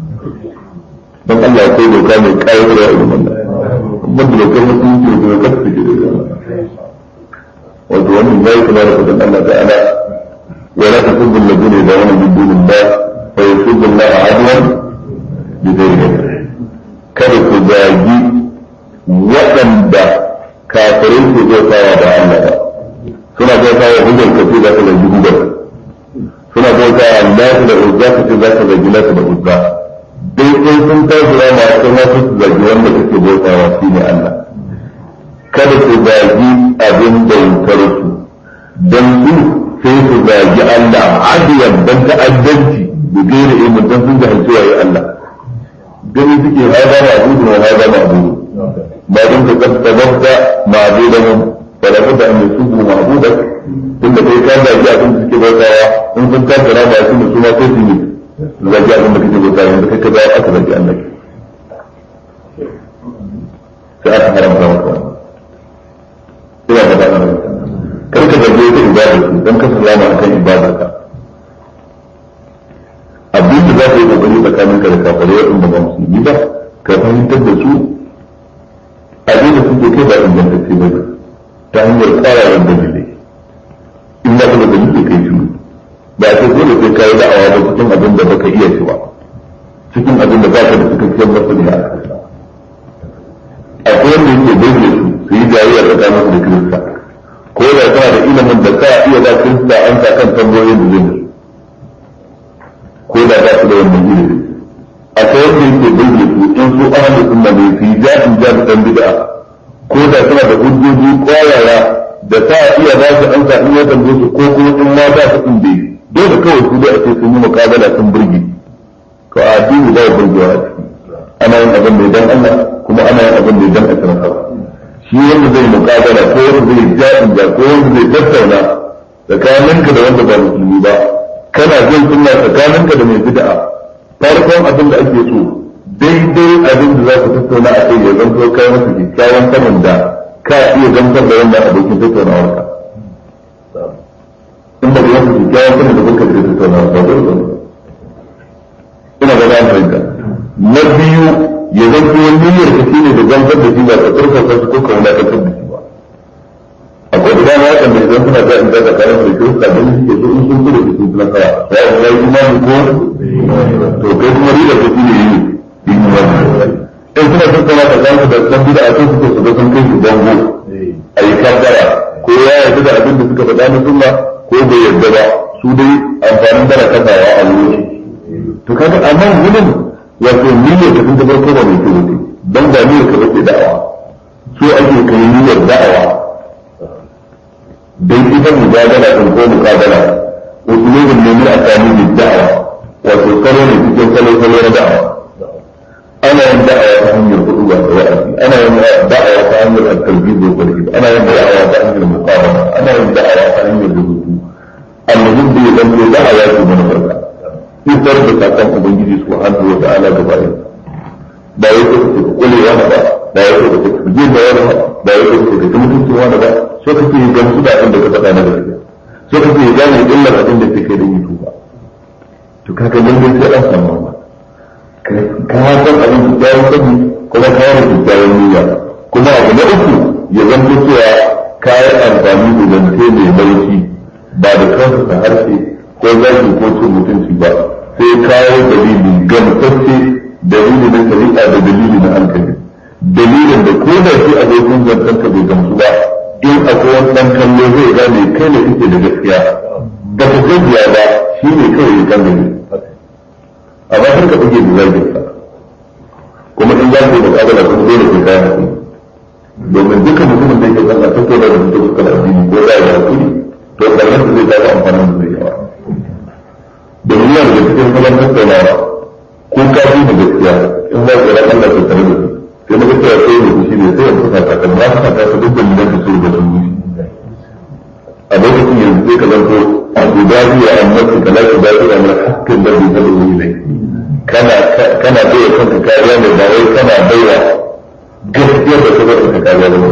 dan Allah ya kai doka mai ƙayarwa irin wannan kuma da dokar mutunci da dokar take da wato wannan zai kula da kudin Allah ta'ala wa la tasubbu alladhina yad'una min dunillah fa yasubbu Allah adwan bi dhilli kada ku zagi waɗanda kafirai ke bautawa da Allah ba suna bautawa hujjar ka ce za ka zagi hujjar suna bautawa Allah da hujja ka ce za ka zagi lafi da hujja dai sai sun tashi rama sai ma su zagi wanda kake bautawa shine Allah kada ku zagi abin bautar su don su sai su zagi Allah adiyan don ta'addanci da gaira ilmin don sun jahilci waye Allah gani suke haɗa ma abudu wa haɗa ma abudu ba don ka kasta mafta ma abudan ba da kada an su bu ma abudan tun da kai ka zagi abin da suke bautawa in sun tashi rama su da su ma sai su yi zagi abin da kake bautawa yanzu kai ka zagi aka zagi Allah sai aka haramta maka ina da ɗan kar ka zarge ta ibada su don ka salama akan ibada ka abin da za ka yi kokari tsakanin ka da kafare waɗanda ba musulmi ba ka fahimtar da su abin da suke kai ba ingantacce ba ne ta hanyar tsararar dalilai in ba ka da dalilai kai shi ba a ce dole sai ka yi da'awa ba cikin abin da baka iya shi ba cikin abin da ba ka da cikakkiyar masaniya a kansa akwai wanda yake daidai su su yi jayayya tsakanin su da kirista ko da kana da ilimin da ka iya ba kirista an sa kan tambayoyin da zai ko da ba su da wannan ilimi akwai wanda yake daidai su in su ahalin sunna ne su yi jafin jafin dan bid'a ko da suna da hujjoji kwayaya da ta iya ba su an sa in ya tambaye su ko kuma in ma ba su in bai dole kawai su dai a ce sun yi mukabala sun burge to a addini ba ya burgewa a ciki ana yin abin da idan Allah kuma ana yin abin da idan a sanar hawa shi wanda zai mukabala ko wanda zai ja'in ja ko wanda zai tattauna tsakaninka da wanda ba musulmi ba kana jin sunna tsakaninka da mai bid'a farkon abin da ake so daidai abin da za ku tattauna a kai ya zanto kai masa kyakkyawan sanin da ka iya gamsar da wannan abokin tattaunawarka in ba da yanku kyakkyawan sanin da kuka da tattaunawa ba dole ba ina ga za fahimta na biyu ya zanto niyyar ka shine da gamsar da shi ba ka tsarkaka su ko ka wulakantar da shi ba akwai da dama waɗanda idan suna ga inda da kayan da kirista don suke so in sun kudu su suna kaya ya yi ya yi imani ko to kai kuma riga ka shine yi yi imani in suna tattauna ka zama da san bida a kan suke su ga sun kai su bango a yi kabbara ko ya yarda da abin da suka faɗa na sunna ko bai yarda ba su dai amfanin dara kasawa a wuri to kaga a nan gudun wato niyyar da sun ta farko ba mai kyau don ba niyyar ka bace da'awa so ake kai niyyar da'awa dan ita mujadala din ko mukabala usulubin ne min asali da'awa wato salo ne cikin salo salo na da'awa ana yin da'awa ta hanyar hudu da wa'azi ana yin da'awa ta hanyar at-talbid wa tarhib ana yin da'awa ta hanyar muqabala ana yin da'awa ta hanyar rubutu al-muhim da zan ko da'awa ce mana farka isar da sakon ubangiji subhanahu wa ta'ala gaba ɗaya ba wai kuka ce kule wani ba ba wai kuka ce kuje da wani ba ba wai kuka ce ka mutuncin wani ba so kake yi gamsu da abin da ka faɗa na gaskiya so kake yi gane illar abin da ke kai da yi tuba to kaga lallai sai an samu wannan ka san abin da ya sani kuma ka yi kyakkyawan niyya kuma abu na uku ya zanto cewa ka yi amfani da zance mai laushi ba da kansa ta harshe ko zaki ko cin mutunci ba sai kawo dalili gamsacce dalili na shari'a da dalili na hankali dalilin da ko da shi abokin zancen ka bai gamsu ba in akwai wani ɗan kallo zai gane kai ne kake da gaskiya ba ka gajiya ba shi ne kawai ya kan gani amma har ka buge da zagin sa kuma in za ka yi mukabala kuma dole ka kayan hakuri domin duka mutumin da yake zan a tattauna da mutum suka da addini ko za a yi hakuri to ƙarshen da zai tafi amfanin da zai yawa domin yana da cikin salon tattaunawa ko ka fi da gaskiya in za ka rakan da tattare da su sai na gaskiya sai ne shi ne sai ya fuka ta kan ba ka ta duk da lilan da su da sun yi a lokacin yanzu sai ka zanto a gudaji a annabci ka lafi da ira mai hakkin da bai taɓa yi ne kana kana baiwa kanka kariya ne ba wai kana baiwa gaskiyar da ta zata ka kariya ba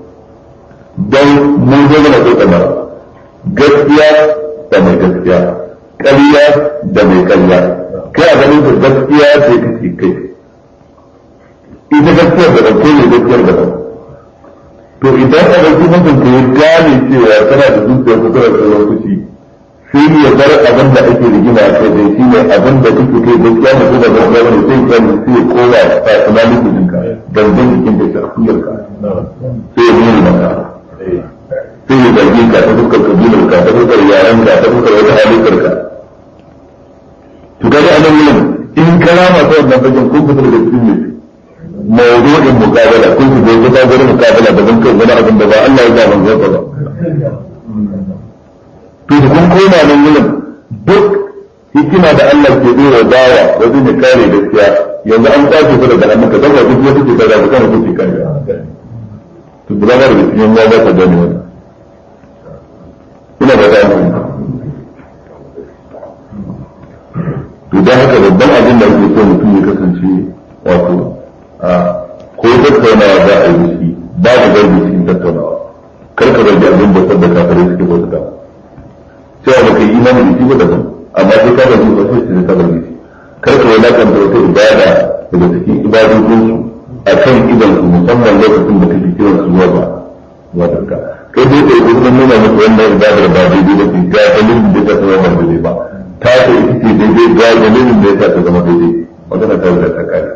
don mun zo mana ko kamar gaskiya da mai gaskiya ƙarya da mai ƙarya kai a ganin da gaskiya ce kake kai ita gaskiyar da ɗauke ne gaskiyar da ɗauke to idan a ɗauki mutum ka yi gane cewa tana da zuciyar ku tana da lokaci sai ya bar abin da ake rigima a kai dai shine abin da kake kai gaskiya da kuma da gaskiya ne sai ka sai ya kowa personality ɗinka gangan jikin da shafiyar ka sai ya nuna maka sai ya zargi ka ta fuskar kabilar ka ta fuskar yaran ka ta fuskar wata halittar ka to kaga a nan wurin in karama ta wannan fagen kun fita daga cikin ne mawdu'in muqabala kun fita daga ta gurin muqabala da ban kai wani abin da ba Allah ya ga manzo ba to da kun koma nan wurin duk hikima da Allah ke dora dawa wajen ya kare gaskiya yanzu an kwace ku daga hannunka dan wajen ya kuke kaza ba kana kuke kare to da ba da cikin ya ba ta gani wannan ina ba ta to dan haka babban abin da ake so mutum ya kasance wato a ko tattaunawa za a yi shi babu zargi cikin tattaunawa kar ka zargi abin da sabda kafirai suke bauta cewa baka yi imani da shi ba daban amma sai ka zargi ba sai sai ka zargi shi kar ka wadakanta wata ibada daga cikin ibadodinsu a kan idansu musamman lokacin da kake kiran su zuwa ba wadarka kai dai kai kuma nuna musu wannan ibadar ba daidai ba ce ga dalilin da ta zama ba daidai ba ta ce ita ce daidai ga dalilin da ya ta zama daidai magana ta riga ta kare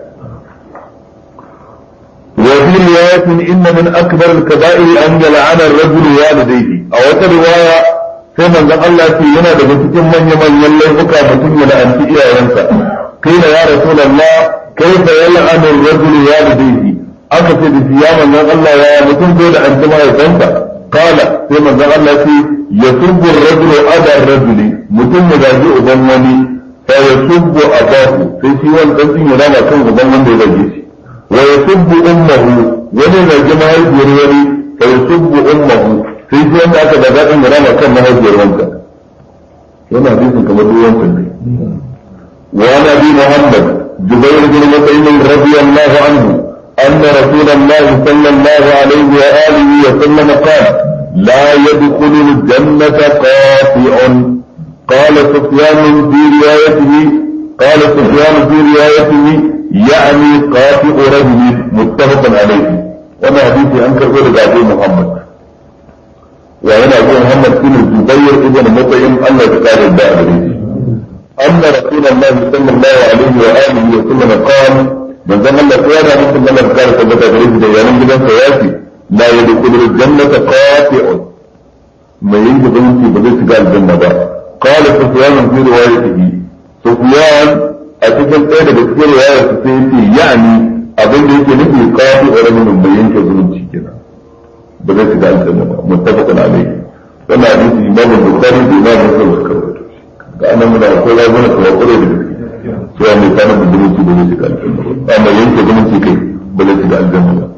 وفي رواية إن من أكبر الكبائر أن يلعن الرجل والديه أو رواية كما قال الله في ينا بمسكين من يمن يلي بكى مسكين لأنت إياه قيل يا رسول الله كيف يلعن الرجل والديه أكثر صياما من الله يا مسكين دون أن تما يفنك قال كما قال الله في يسب الرجل أبا الرجل مسكين يجاجئ ظنني فيسب أباه في سيوان تنسين ينام كم ظنن بيجيش ويسب أمه ولن الجماعة الجريري فيسب أمه في سيوان ذاك بدأ ينام كم مهجر وانك yana hadisin kamar duk wancan ne وعن ابي محمد جبير بن مطعم رضي الله عنه ان رسول الله صلى الله عليه واله وسلم قال لا يدخل الجنة قاطع قال سفيان في روايته قال سفيان في روايته يعني قاطع رجل متفق عليه وانا حديثي انكر ولد ابي محمد وهنا ابو محمد بن الزبير ابن مطعم الله تعالى الدار أن رسول الله صلى الله عليه وآله وسلم قال من زمن الله قيادة مثل من قال ثبت غريب ديانا بلا سياسي لا يدخل الجنة قاطع ما يجب أن بذلك قال الجنة با قال سفيان في روايته سفيان أتكلم إيه بكثير رواية سيدي يعني أظن يجي نفي قاطع رجل ما ينشى ظلمتي كده بذلك قال الجنة با متفق عليه wannan hadisi imam bukhari da imam muslim suka rawaito da ana muna ko ya zama kuma kore da cewa mai kana da zumunci ba zai shiga aljanna ba amma yanke zumunci kai ba zai shiga aljanna ba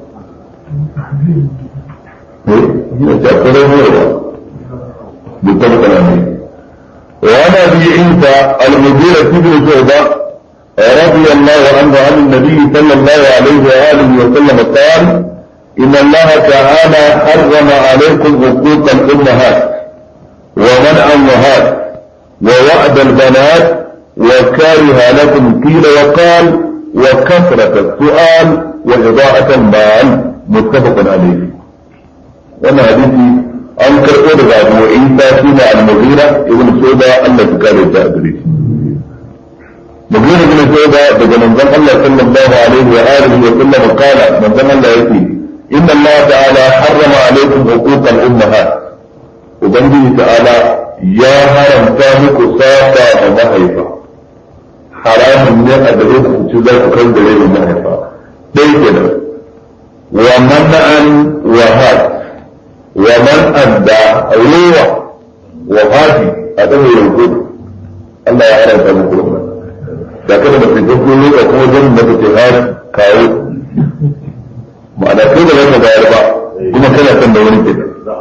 eh ina ta kore ne ba متفق عليه وعن ابي عيسى المغيرة بن شعبة رضي الله عنه عن النبي صلى الله عليه واله وسلم قال إن الله تعالى حرم عليكم حقوق الأمهات ومنع الأمهات ووعد البنات وكره لكم قيل وقال وكثرة السؤال وإضاعة المال متفق عليه وانا حديثي an karɓo daga abu isa shi ne al-mughira ibn shuba Allah ya kare ta gare shi mughira ibn shuba daga manzon Allah sallallahu alaihi wa alihi wa sallam kala manzon Allah yake إن الله تعالى حرم عليكم حقوق الأمهات وبنجي تعالى يا هرم تامك ساقا ومهيفا حرام من أدريك تجدك كل دليل ومهيفا ديكنا ومنعا وهات ومن أدى روح وهاتي أدوه يوجد الله يعلم تامك الأمهات لكن ما في تقول لك أقول جنة تهاد كاو ma'ana kai da zaka bayar ba kuma kana son da wani ke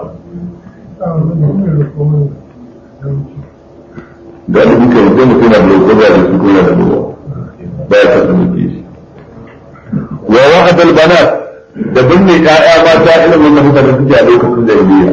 da duk kai mutum mutum na da lokacin da su kuma da ruwa ba ya kasa muke shi wa wa'ad al-banat da binne ƴaƴa mata irin wannan mutane suke a lokacin jahiliya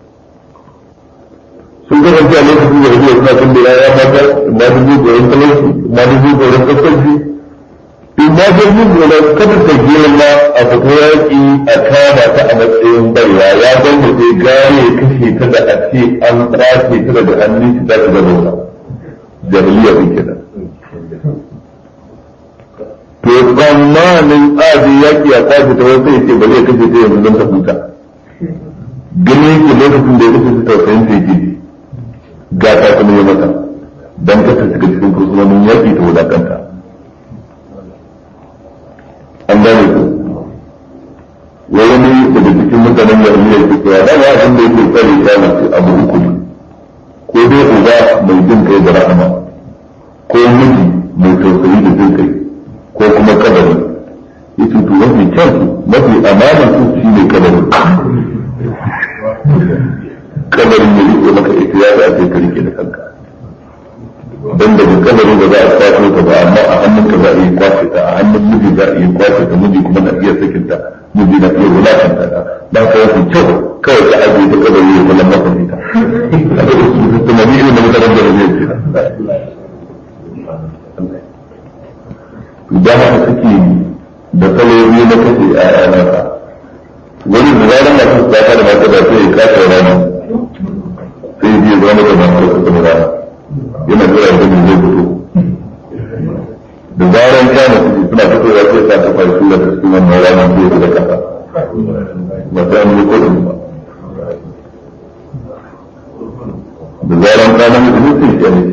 sun kasance a lokacin jahiliya suna kan da ƴaƴa mata ma dubu tsoron talauci ma dubu tsoron kaskanci in ma ga yin da kada ta girma a fito yaƙi a kama ta a matsayin baiwa ya ban da sai gane ya kashe ta da a ce an tsace ta daga hannun shi ta ta da rosa jahiliya ne kenan to tsammanin aji yaƙi a kwace ta wasu ya ce ba zai kashe ta yanzu don ta huta gani yake lokacin da ya kashe ta tausayin ta yake ga ta kuma ya mata don kasa shiga cikin kursunonin yaƙi ta wulakanta an gane ku wa wani daga cikin mutanen da ne ke cewa da ba abin da yake tsare ta mace abu uku ne ko dai uba mai jin kai da rahama ko miji mai tausayi da jin kai ko kuma kabari yace to mafi kyan mafi amana su shi ne kabari kabarin ya rike maka ita ya ta ce ka rike da kanka don daga kabari ba za a kwato ta ba amma a hannun ka za a yi kwace ta a hannun miji za a yi kwace ta miji kuma na iya sakin ta miji na iya wulakanta ta ba ka yafi kyau kawai ka ajiye ta kabari ya zama masa ita tunani irin da mutanen da zai ce idan haka suke da kaloli na kashe a yanarsa wani da zaran masu su ta da mata da sai ya kasa rana sai ya zama da masu da kuma rana yana jira da zai fito da zaran kama su suna fitowa sai sa ta fara sura da cikin wannan rana sai ya da kasa ba ta yi kodin ba da zaran kama mutum sai ya ne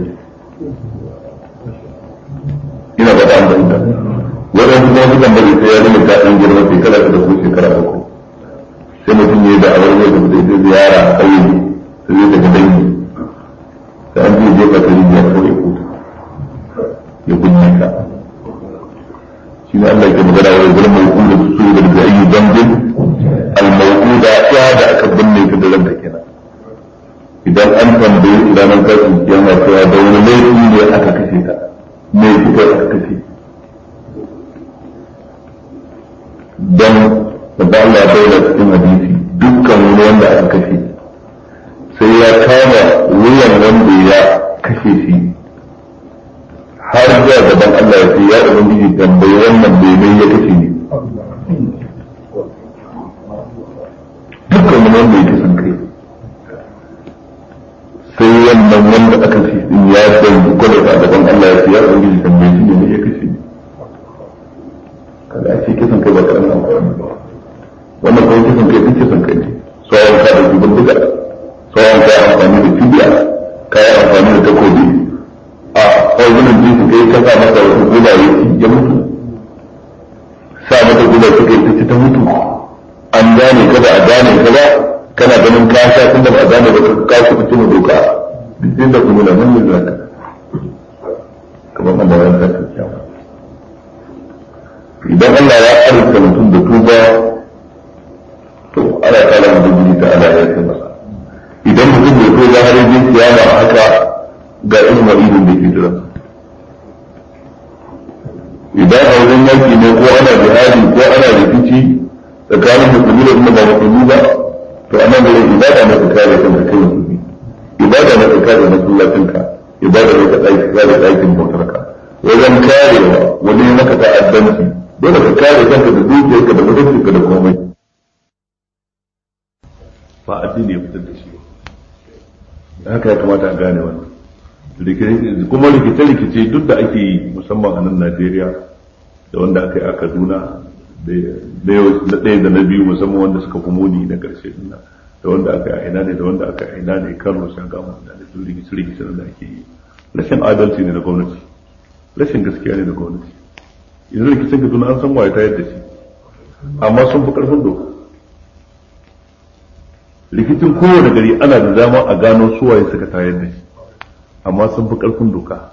ina ba ta amfani da wannan kuma sukan bari sai ya zama ta ɗan girma shekara ta da ko shekara uku sai mutum ya yi da awar yau da zai ziyara a ƙauye sai zai daga dangi da an zai jefa ta rijiya kawai ko ya kunne ka shi ne Allah ke magana wa yanzu mai kuma su su da da ayi zambin al-mawquda ya da aka binne ta da ranta kenan idan an tambaye idan an kasu kiyama cewa da wani laifi ne aka kashe ta me kuka aka kashe dan da Allah ya bayyana cikin hadisi dukkan wani wanda aka kashe sai ya kama wuyan wanda ya kashe shi har zuwa gaban Allah ya ce ya ubangiji tambayi wannan bebe ya kashe ni dukkan wani wanda ya kisan kai sai wannan wanda aka kashe din ya dan gwada a gaban Allah ya ce ya ubangiji tambayi shi ne ya kashe ni kada a ce kisan kai ba karamin amfani ba wannan kawai kisan kai duk kisan kai ne sauran ka da jubin duka sauran ka yi amfani da cibiya ka yi amfani da takobi a ƙwargunan jinsu kai ka sa masa wasu guba ya ci ya mutu sa mata guba suka yi ta ci ta mutu an gane ka ba a gane ka ba kana ganin ka sha tun da ba a gane ba ka ka ku ci mu doka duk da kuma na nan ne zaka kamar Allah ya sa kyakkyawa idan Allah ya arzuta mutum da tuba to ana kala mutum jini ta ala ya kai masa idan mutum bai so za har yi kiyama haka ga irin wa'idin da ke jira idan a wajen yaki ne ko ana jihadi ko ana rikici tsakanin musulmi da kuma ba musulmi ba to anan da ibada na ka kare kanka kai musulmi ibada na ka kare masallacinka ibada na ka kare ɗakin bautarka wajen karewa wani maka ta'addanci dole ka kare kanka da dukiyarka da mutuncinka da komai ba addini ya fitar da shi ba haka ya kamata a gane wannan kuma rikice-rikice duk da ake yi musamman a nan Najeriya da wanda aka yi a Kaduna na ɗaya da na biyu musamman wanda suka fi muni na ƙarshe dinnan da wanda aka yi a ina ne da wanda aka yi a ina ne Kano shan gama da duk rikice-rikice da ake yi rashin adalci ne na gwamnati rashin gaskiya ne na gwamnati yanzu rikicin Kaduna an san waye ta yadda shi amma sun fi ƙarfin doka rikicin kowane gari ana da dama a gano suwaye suka tayar da shi amma sun fi ƙarfin doka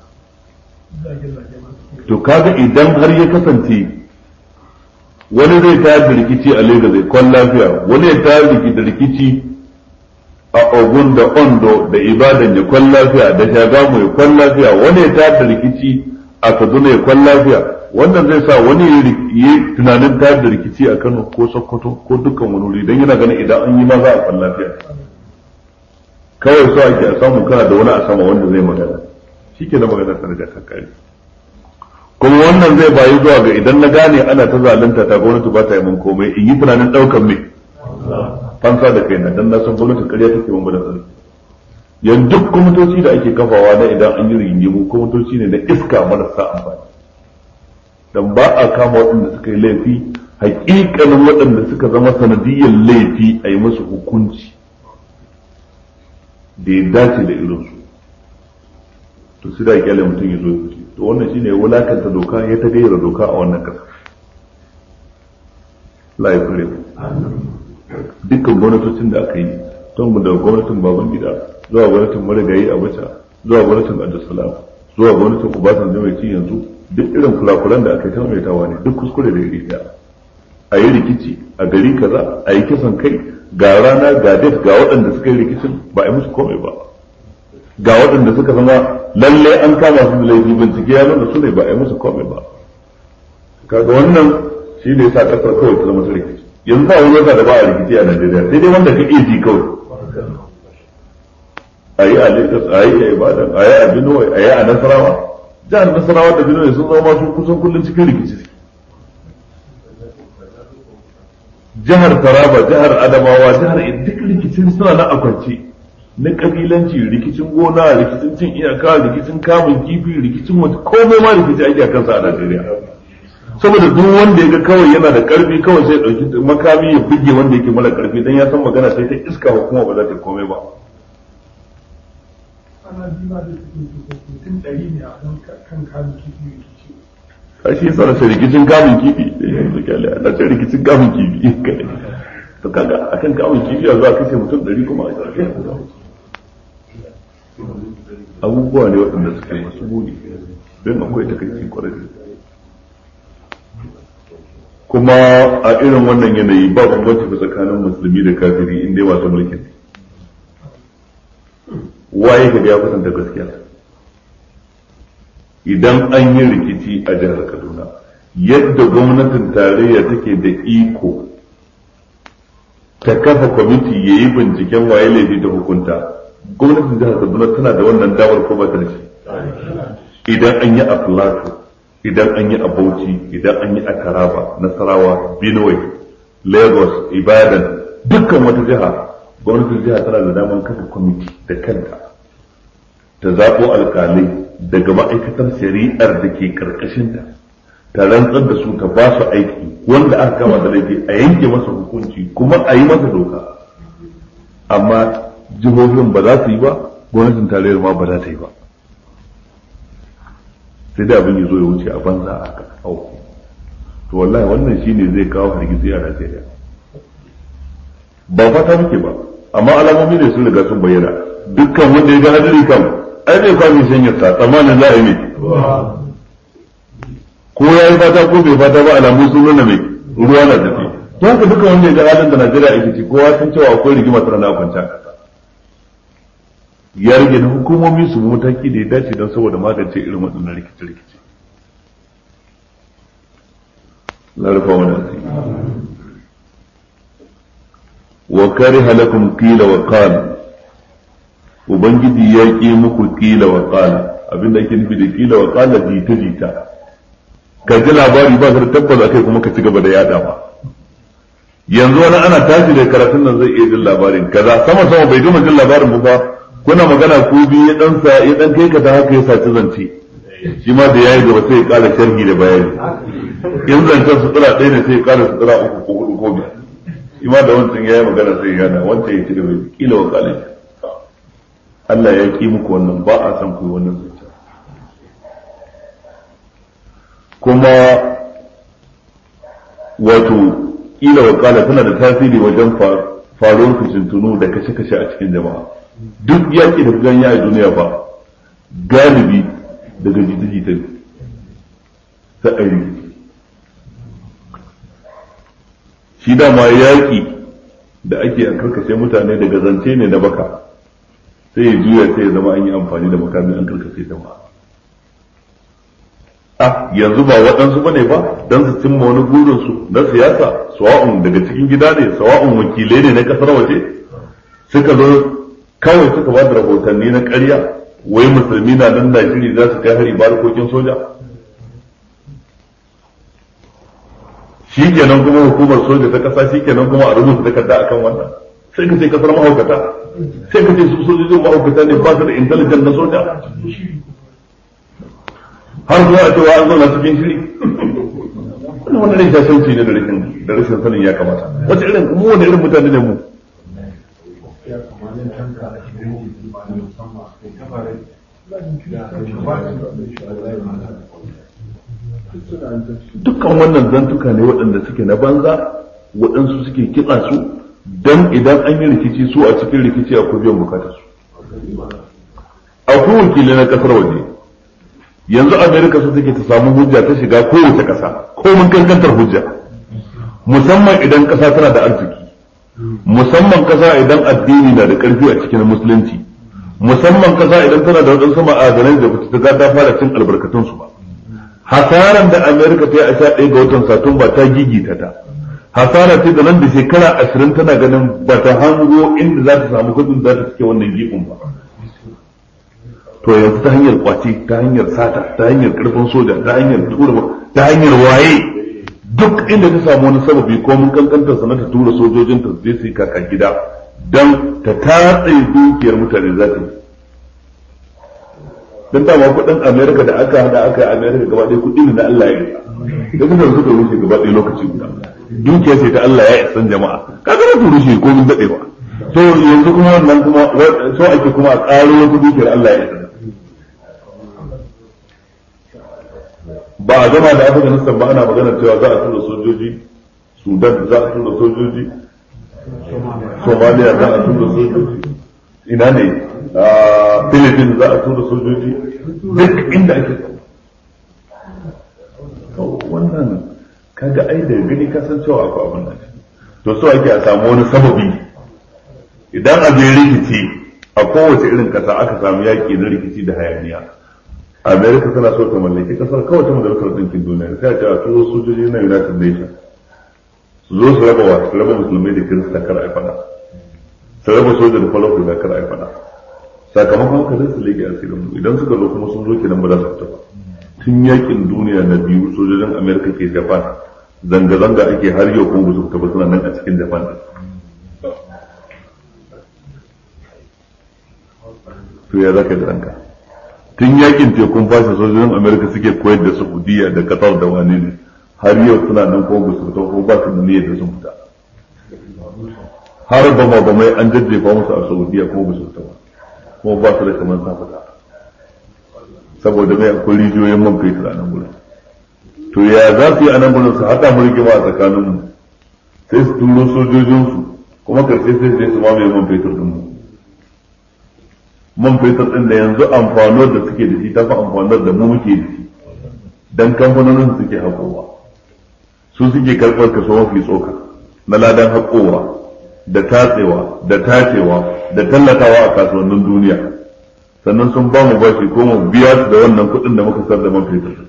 to kaga idan har ya kasance wani zai tayar da rikici a Lagos zai kwan lafiya wani ya tayar da rikici a Ogun da Ondo da Ibadan ya kwan lafiya da Shagamu ya kwan lafiya wani ya tayar da rikici a Kaduna ya kwan lafiya wannan zai sa wani yi tunanin tayar da rikici a Kano ko Sokoto ko dukkan wani wuri don yana ganin idan an yi ma za a kwan lafiya kawai so ake a samu kana da wani a sama wanda zai magana shi ke da magana ta riga ta kare kuma wannan zai bayi zuwa ga idan na gane ana ta zalunta ta gwamnati ba ta yi mun komai in yi tunanin ɗaukan mai fansa da kaina dan na san gwamnati ƙarya take mun bada tsari yan duk kwamitoci da ake kafawa na idan an yi rigingimu kwamitoci ne na iska marasa amfani dan ba a kama waɗanda suka yi laifi hakikanin waɗanda suka zama sanadiyyar laifi a yi musu hukunci da ya dace da irinsu to sai da kyale mutum ya zo ya fice to wannan shine ya wulakanta doka ya ta gayyara doka a wannan kasa la ya kure dukkan gwamnatocin da aka yi tun daga gwamnatin baban gida zuwa gwamnatin marigayi a wata zuwa gwamnatin abdulsalam zuwa gwamnatin ubasan da mai ci yanzu duk irin kulakulan da aka yi ta maimaitawa ne duk kuskure da iri daya a yi rikici a gari kaza a yi kisan kai ga rana ga date ga waɗanda suka yi rikicin ba a yi musu komai ba ga waɗanda suka zama lalle an kama su da laifi bincike ya nuna su ne ba a yi musu komai ba kaga wannan shi ne sa kasar kawai ta zama ta rikici yanzu ba wani wata da ba a rikici a Najeriya sai dai wanda ka iya ji kawai a yi a Lagos a yi a Ibadan a yi a Benue a yi a Nasarawa jihar Nasarawa da Benue sun zama su kusan kullum cikin rikici jihar Taraba jihar Adamawa jihar duk rikicin suna na akwance na kabilanci rikicin gona rikicin cin iyaka rikicin kamun kifi rikicin wata komai ma rikici ake a kansa a Najeriya saboda duk wanda ya ga kawai yana da karfi kawai sai dauki makami ya buge wanda yake mara karfi dan ya san magana sai ta iska hukuma ba za ta komai ba ana jima da mutum ɗari ne a kan kamun kifi rikici kashi yasa na ce rikicin kamun kifi yanzu kyale na ce rikicin kamun kifi to kaga akan kamun kifi a zuwa kashe mutum ɗari kuma a ƙarfi abubuwa ne waɗanda suke masu muni don akwai takaici kwarai kuma a irin wannan yanayi ba bambanci ba tsakanin musulmi da kafiri inda ya masu mulkin waye ka ya kusanta gaskiya idan an yi rikici a jihar kaduna yadda gwamnatin tarayya take da iko ta kafa kwamiti ya yi binciken waye laifi da hukunta gwamnatin jihar kaduna tana da wannan damar ko ba ta da shi idan an yi a plateau idan an yi a bauchi idan an yi a taraba nasarawa benue lagos ibadan dukkan wata jiha gwamnatin jiha tana da damar kafa kwamiti da kanta ta zaɓo alƙalai daga ma'aikatar shari'ar da ke ƙarƙashinta ta rantsar da su ta ba su aiki wanda aka kama da laifi a yanke masa hukunci kuma a yi masa doka amma jihohin ba za su yi ba gwamnatin tarayyar ma ba za ta yi ba sai da abin ya zo ya wuce a banza a haka auku to wallahi wannan shine zai kawo hargitsi a Najeriya ba fata muke ba amma alamomi ne sun riga sun bayyana dukkan wanda ya ga hadari kan ai zai kwami sanyar sa tsammanin za a yi mai ko ya yi fata ko bai fata ba alamu sun nuna mai ruwa na tafi to haka dukkan wanda ya ga halin da Najeriya ake ciki kowa san cewa akwai rigima tana na kwanta a kasa ya rage na hukumomi su mataki da ya dace don saboda magance irin waɗannan rikice-rikice. Na rufa wani asiri. Wa kare halakun kila wa kala. Ubangiji ya ƙi muku kila wa kala. Abinda ake nufi da kila wa kala jita-jita. Ka ji labari ba da tabbas a kai kuma ka ci gaba da yada ba. Yanzu wani ana tashi da karatun nan zai iya jin labarin kaza sama sama bai gama jin labarin ba kuna magana ku biyu ya dan sa ya dan kai ka ta haka ya saci zance shi ma da yayi gaba sai ya kara sharhi da bayani in zancen su tsira ɗaya ne sai ya kara su tsira uku ko hudu ko biyu shi ma da wancan yayi magana sai ya gana wancan ya ci gaba kila wa kalin Allah ya ki muku wannan ba a san ku wannan zance kuma wato kila wa kala tana da tasiri wajen faruwar fitintunu da kashe-kashe a cikin jama'a duk yaƙi da gan a duniya ba galibi daga jita-jita ne sa'ari shi dama yaƙi da ake an karkashe mutane daga zance ne na baka sai ya juya sai ya zama an yi amfani da makamin an karkashe jama'a a yanzu ba waɗansu ba ne ba don su cimma wani burinsu na siyasa sawa'un daga cikin gida ne sawa'un wakilai ne na ƙasar waje suka zo kawai suka ba da rahotanni na ƙarya wai musulmi na nan Najeriya za su kai hari barkokin soja shi kenan kuma hukumar soja ta ƙasa shi kenan kuma a rubuta takarda akan wannan sai ka ce kasar mahaukata sai ka ce su sojojin mahaukata ne ba su da intelligent na soja har zuwa a cewa an zauna cikin shiri wannan wani ne shashanci ne da rashin da rashin sanin ya kamata wace irin mu wani irin mutane ne mu dukkan wannan zantuka ne waɗanda suke na banza waɗansu suke kitsa su don idan an yi rikici su a cikin rikici akwai biyan bukatar su akwai wakilai na kasar waje yanzu amerika su take ta samu hujja ta shiga kowace ƙasa ko mun kankantar hujja musamman idan ƙasa tana da arziki musamman ƙasa idan addini na da ƙarfi a cikin musulunci musamman kasa idan tana da waɗansu ma'adanai da bata ga ta fara cin albarkatun su ba hasaran da Amerika ta yi a sha ɗaya ga watan Satumba ta gigita ta hasara ce da nan da shekara ashirin tana ganin ba ta hango inda za ta samu kudin za ta cike wannan gifin ba to yanzu ta hanyar kwace ta hanyar sata ta hanyar karfin soja ta hanyar tura ta hanyar waye duk inda ta samu wani sababi ko mun kankantar sana ta tura sojojin ta je su yi kaka gida dan ta tatse dukiyar mutane za ta yi dan dama kudin Amerika da aka hada aka yi Amerika gaba ɗaya kudi ne na Allah ya yi da kuma suka rushe gaba ɗaya lokaci guda dukiya ce ta Allah ya isan jama'a kaga na rushe ko mun dade ba to yanzu kuma wannan kuma so ake kuma a ƙaro wata dukiyar Allah ya isa ba a gama da afganistan ba ana magana cewa za a tura sojoji sudan za a tura sojoji somaliya za a tura sojoji ina ne philippines za a tura sojoji duk inda ake wannan kaga ai da gani ka san cewa akwai abin nan to so ake a samu wani sababi idan abin rikici a kowace irin kasa aka samu yaki na rikici da hayaniya america tana so ta mallaki kasar kawai ta majalisar ɗinkin duniya sai a ce a turo sojoji na united nations su zo su raba wa su raba musulmai da kirista kar a fada su raba soja da falau da kar a fada sakamakon haka zai su lege asirin mu idan suka zo kuma sun zo kenan ba za su fita ba tun yakin duniya na biyu sojojin america ke japan zanga-zanga ake har yau kuma ba su fita ba suna nan a cikin japan to ya zaka da ranka tun yakin tekun fashe sojojin amerika suke koyar da saudiya da qatar da wani ne har yau suna nan kuma ba su fita ko ba su da niyyar da sun fita har ba ma ba mai an jajjefa musu a saudiya kuma ba su fita ba kuma ba su da kamar sa fita saboda mai akwai rijiyoyin man fetur a nan gurin to ya za su yi a nan gurin su haɗa mu rigima a tsakaninmu sai su turo sojojinsu kuma karshe sai su mamaye man fetur ɗinmu man fetur ɗin da yanzu amfanuwar da suke da shi ta fi amfanuwar da mu muke da shi dan kamfanonin suke haƙowa su suke karɓar kaso mafi tsoka na ladan haƙowa da tatsewa da tacewa da tallatawa a kasuwannin duniya sannan sun ba mu bashi ko mu biya su da wannan kuɗin da muka sar da man fetur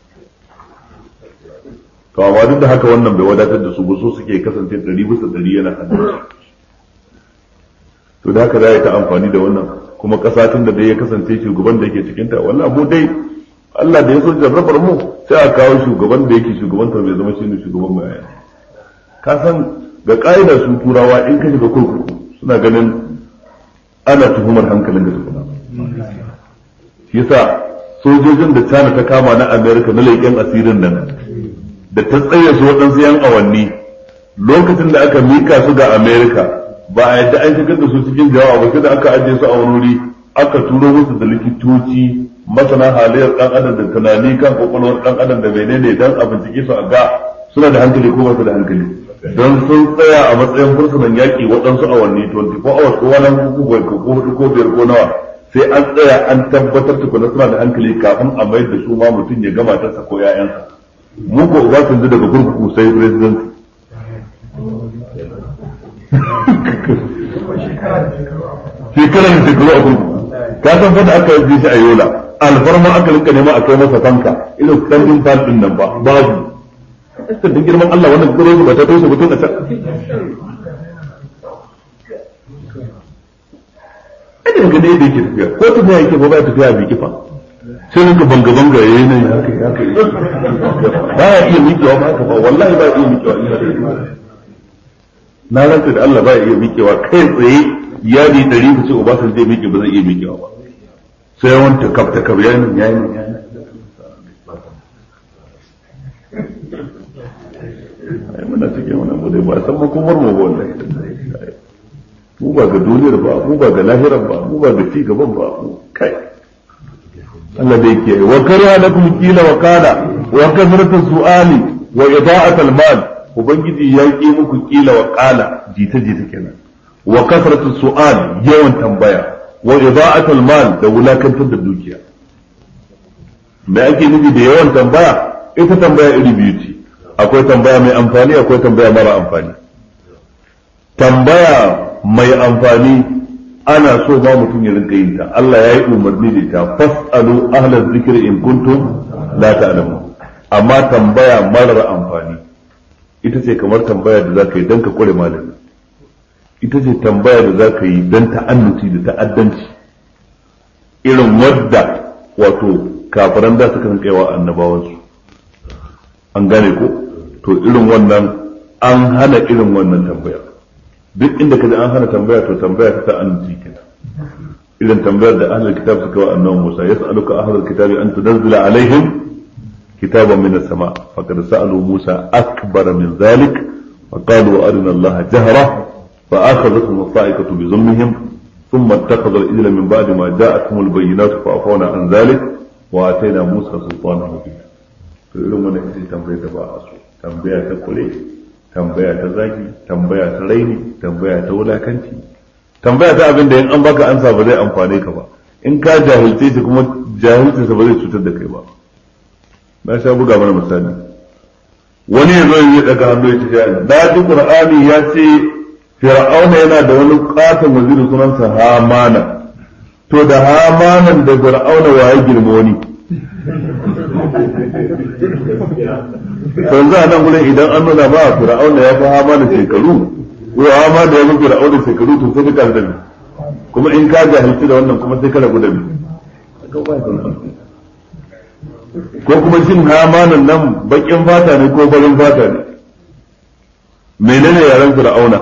to amma duk da haka wannan bai wadatar da su ba so suke kasance ɗari bisa ɗari yana hannun to da haka za ta amfani da wannan kuma ƙasa tun da dai ya kasance shugaban da yake cikinta wallahi mu dai Allah da ya so jarrabar mu sai a kawo shugaban da yake shugabantar bai zama shine shugaban mu yaya ka san ga ƙa'ida su turawa in ka shiga kurkuku suna ganin ana tuhumar hankalin da tukuna shi yasa sojojin da China ta kama na America na leƙen asirin nan da ta tsaye su waɗansu yan awanni lokacin da aka mika su ga America ba a yadda an shigar da su cikin jawa ba sai da aka ajiye su a wani wuri aka turo musu da likitoci masana halayyar dan adam da tunani kan kwakwalwar dan adam da menene dan a bincike su a ga suna da hankali ko ba su da hankali don sun tsaya a matsayin fursunan yaƙi waɗansu awanni 24 hours ko wani ko ko hudu ko biyar ko nawa sai an tsaya an tabbatar tukuna suna da hankali kafin a mayar da su ma mutum ya gama tarsa ko 'ya'yansa mu ko ba su daga kurkuku sai president shekara da shekaru a kurkuku ka san fa da aka yi shi a yola alfarma aka rinka nema a kai masa fanka irin standing fan din nan ba babu sai da girman Allah wannan kuro ba ta toshe mutum a can idan ga ne da yake tafiya ko ta yake ba ba tafiya bi kifa sai rinka banga banga yayi nan haka haka ba ya iya miƙewa ba haka ba wallahi ba ya iya miƙewa na rantsa da Allah ba ya iya miƙewa kai tsaye yadi ɗari ka ce Obasanjo zai miƙe ba zai iya miƙewa ba sai yawan takab takab yayin nan yayin nan yayin ai muna cikin wani abu dai ba san makomar mu ba wallahi mu ba ga duniyar ba mu ba ga lahirar ba mu ba ga ci gaban ba mu kai Allah da yake wa kariya lakum qila wa qala wa kasratu su'ali wa ida'atul mal ubangiji ya ki muku kila wa qala jita jita kenan wa kasratu su'al yawan tambaya wa ida'atul mal da wulakantar da dukiya me ake nufi da yawan tambaya ita tambaya iri biyu ce akwai tambaya mai amfani akwai tambaya mara amfani tambaya mai amfani ana so ba mutum ya rinka yin ta Allah ya yi umarni da ita fasalu ahlaz zikri in kuntum la ta'lamun amma tambaya marar amfani ita ce kamar tambaya da zaka yi dan ka kure malami ita ce tambaya da zaka yi dan ta'annuci da ta'addanci irin wadda wato kafiran da suka rinka yawa annabawansu an gane ko to irin wannan an hana irin wannan tambaya duk inda kaji an hana tambaya to tambaya ta ta'annuci kenan irin tambayar da ahlul kitab suka wa annabi Musa yas'aluka ahlul kitabi an tunzila alaihim kitaban min as-sama faqad sa'alu Musa akbar min dhalik فقالوا أرنا الله جهرة فأخذتهم الصاعقة بظلمهم ثم اتخذ الإذل من بعد ما جاءتهم البينات فعفونا عن ذلك وآتينا موسى سلطانا مبينا فإلهم من يحسي تنبيه تبع تنبيه تقولي تنبيه تزاكي تنبيه تريني تنبيه تولاكنتي tambaya ta abin da in an baka ansa ba zai amfane ka ba in ka jahilce shi kuma jahilce sa ba zai cutar da kai ba na sha buga mana misali wani ya zo ya daga hannu ya ce da ji qur'ani ya ce fir'auna yana da wani katon waziri sunansa hamana to da hamanan da fir'auna wa ya girma wani yanzu a nan gurin idan an nuna ba fir'auna ya fi hamana shekaru ko hama da ya fi fir'auna shekaru to sai ka da kuma in ka jahilci da wannan kuma sai ka rabu da ko kuma shin hamanan nan bakin fata ne ko farin fata ne menene yaren fir'auna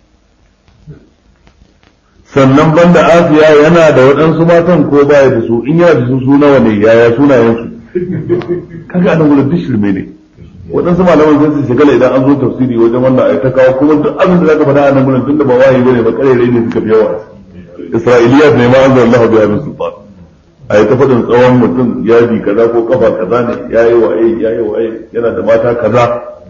sannan banda asiya yana da waɗansu matan ko baya da su in yana da su su nawa ne yaya sunayensu kaga anan wurin duk shirme ne waɗansu malaman sun su shigala idan an zo tafsiri wajen wannan ai ta kawo kuma duk abin da zaka faɗa a nan gurin tunda ba wahayi bane ba karerai ne suka fi yawa isra'iliyat ne ma an zalla Allah biya min sultan ai ta faɗin tsawon mutum yadi kaza ko kafa kaza ne yayi waye yayi waye yana da mata kaza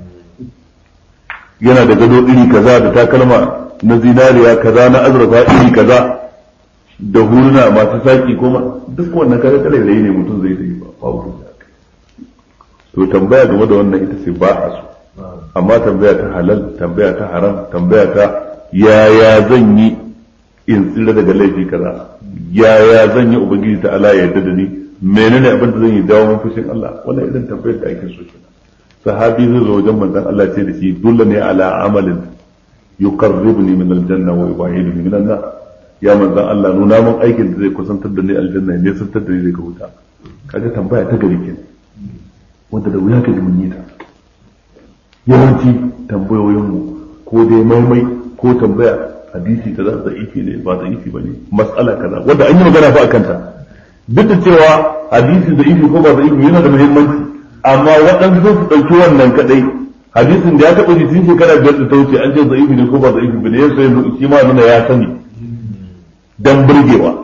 yana da gado iri kaza da takalma na zinariya kaza na azurfa iri kaza da huruna masu saki kuma duk wannan kare karerai ne mutum zai yi ba babu to tambaya game da wannan ita ce ba a so amma tambaya ta halal tambaya ta haram tambaya ta yaya zan yi in tsira daga laifi kaza yaya zan yi ubangiji ta ala ya yarda da ni menene abin da zan yi dawo mun fushin Allah wannan irin tambayar da ake so kenan sahabi zai zo wajen manzon Allah ce da shi dole ne ala amalin yuqarribuni min aljanna wa yubaiduni min an ya manzon Allah nuna mun aikin da zai kusantar da ni aljanna ne santar da ni daga wuta kaga tambaya ta gari kenan wanda da wuya ka ji mun yi ta yawanci tambayoyinmu ko dai maimai ko tambaya hadisi kaza da ifi ne ba da ifi bane mas'ala kaza wanda an yi magana fa akan ta duk da cewa hadisi da ifi ko ba da ifi yana da muhimmanci amma waɗansu sun su ɗauki wannan kadai hadisin da ya taɓa ji tun shekara biyar da ta wuce an ce da ifi ne ko ba da ifi bane ya sai shi ma nuna ya sani dan burgewa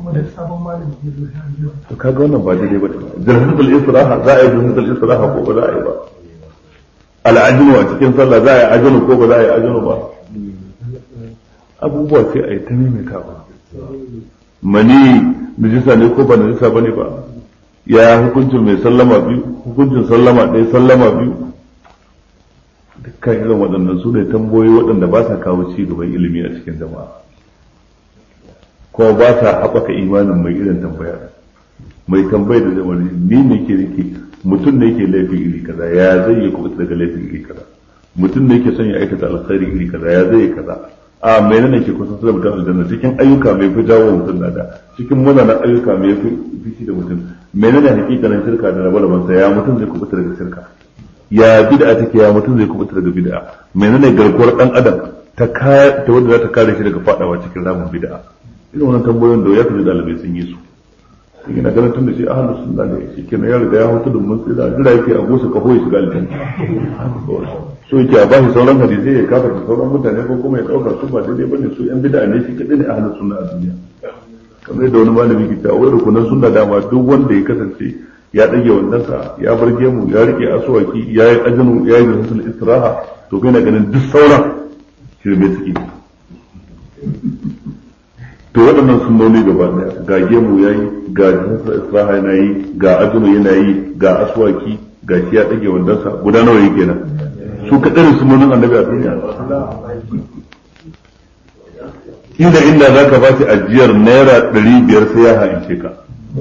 to kaga wannan ba daidai ba jirhatul israha za a yi jirhatul israha ko ba za a yi ba al'ajinu a cikin sallah za a yi ajinu ko ba za a yi ajinu ba abubuwa sai a yi ta maimaitawa mani najisa ne ko ba najisa ba ne ba ya hukuncin mai sallama biyu hukuncin sallama ɗaya sallama biyu dukkan irin waɗannan su ne tambayoyi waɗanda ba sa kawo ci gaban ilimi a cikin jama'a kuma ba sa haɓaka imanin mai irin tambaya mai tambayar da zama ni ne ke rike mutum ne ke laifin iri kaza ya zai yi kuɓuta daga laifin iri kaza mutum ne ke son ya aikata alkhairi iri kaza ya zai yi kaza a mai nan ke kusa da mutum aljanna cikin ayyuka mai fi jawo mutum nada cikin munanan ayyuka mai fi fici da mutum mai nan hakikanin shirka da rabe rabansa ya mutum zai kuɓuta daga shirka ya bid'a take ya mutum zai kuɓuta daga bid'a mai nan garkuwar dan adam ta ta wanda za ta kare shi daga fadawa cikin ramin bid'a irin wannan tambayoyin da ya fi dalibai sun yi su yana ganin tun da shi ahlus sunna ne shi kenan ya riga ya hutu da mun tsira jira yake a gosa kafo ya shiga aljanna so yake a bashi sauran hadisi ya kafa da sauran mutane ko kuma ya dauka su ba daidai bane su yan bid'a ne shi kadai ne ahlus sunna a duniya kamar yadda wani malami ke cewa wai rukunan sunna dama duk wanda ya kasance ya dage wannan sa ya bar gemu ya rike asuwaki ya yi ajinu ya yi rasul istiraha to kai na ganin duk sauran shirme suke to waɗannan sunnoni gaba ɗaya ga gemu ya yi ga jinsa isra'a yana yi ga ajinu yana yi ga aswaki ga shi ya ɗage wandansa guda nawa yake nan su kaɗai sunnonin annabi a duniya inda inda za ka ba shi ajiyar naira ɗari biyar sai ya haince ka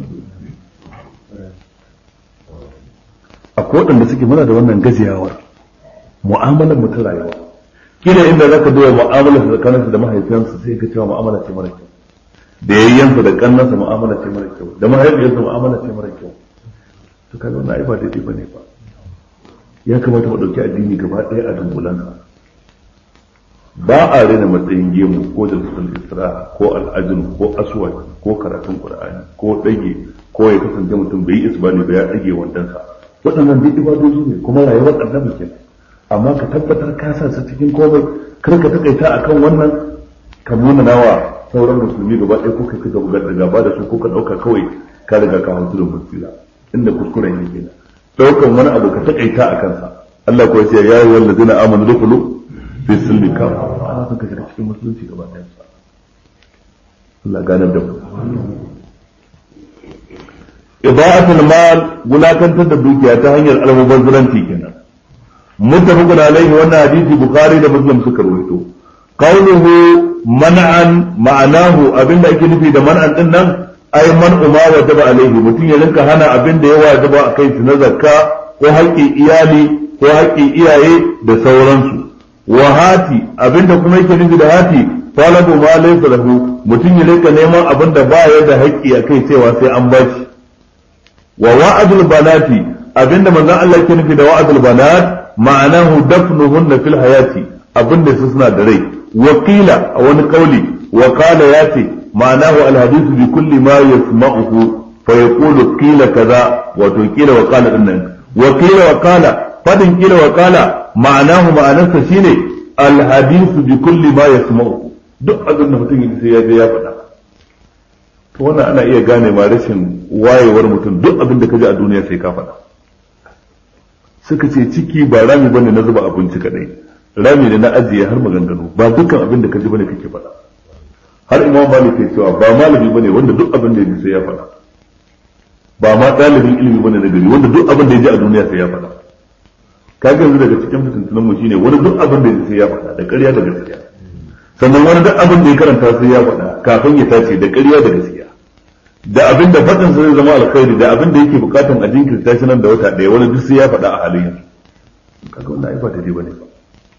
akwai waɗanda suke muna da wannan gajiyawar mu'amalar mu ta rayuwa kila inda za ka duba mu'amalar sa tsakaninsa da mahaifiyansa sai ka cewa mu'amala ce mara kyau da yayyansa da kannansa mu'amala ce mara kyau da mahaifiyarsa mu'amala ce mara kyau to kaga wannan ai ba daidai bane ba ya kamata mu dauki addini gaba ɗaya a dungulansa ba a rena matsayin gemu ko jalsatul isra ko al'ajin ko aswad ko karatun qur'ani ko dage ko ya kasance mutum bai yi isbani ba ya dage wandansa waɗannan duk ibadoji ne kuma rayuwar annabi kenan amma ka tabbatar ka sa su cikin komai kar ka takaita akan wannan ka nuna nawa sauran musulmi gaba ɗaya ko kai ka bugar da gaba da su ko ka ɗauka kawai ka riga ka hantu da musila inda kuskuren yake kenan ɗaukan wani abu ka takaita a kansa Allah ko ya ce ya yi wallazina amanu dukulu fi silmi kafa ana son ka shiga cikin musulunci gaba ɗaya Allah ganar da mu ida'atul mal wulakantar da dukiya ta hanyar almubazzaranci kenan muttafaqun alaihi wannan hadisi bukhari da muslim suka rawaito qawluhu man'an ma'anahu abinda ake nufi da man'an din nan ai man ma wajaba alaihi mutum ya rinka hana abinda ya wajaba a kai su na zakka ko haƙƙin iyali ko haƙƙin iyaye da sauransu wa hati abinda kuma yake nufi da hati talabu ma laysa lahu mutum ya rinka neman abinda ba ya da haƙƙi a kai cewa sai an bashi wa wa'adul banati abinda manzon Allah yake nufi da wa'adul banat ma'anahu dafnuhunna fil hayati abinda su suna da rai wakila a wani kauli wa qala yati ma'anahu al hadithu bi kulli ma yasma'uhu fa yaqulu qila kaza wa to qila wa qala dinnan wa qila wa qala fadin qila wa qala ma'anahu ma'anarsa shine al hadithu bi kulli ma yasma'uhu duk abin da mutum sai ya je ya faɗa to wannan ana iya gane ma rashin wayewar mutum duk abin da ka ji a duniya sai ka faɗa suka ce ciki ba rami bane na zuba abinci kadai rami ne na ajiye har maganganu ba dukkan abin da ka ji bane kake faɗa har imam malik ke cewa ba malami bane wanda duk abin da ya ji sai ya faɗa ba ma ɗalibin ilimi bane na gari wanda duk abin da ya ji a duniya sai ya faɗa kaga yanzu daga cikin fitintunan mu shine wani duk abin da ya ji sai ya faɗa da ƙarya da gaskiya sannan wani duk abin da ya karanta sai ya faɗa kafin ya tace da ƙarya da gaskiya da abin da faɗin zai zama alkhairi da abin da yake bukatan a jinkirta shi nan da wata ɗaya wani duk sai ya faɗa a halin yanzu kaga wannan ai ba daidai bane ba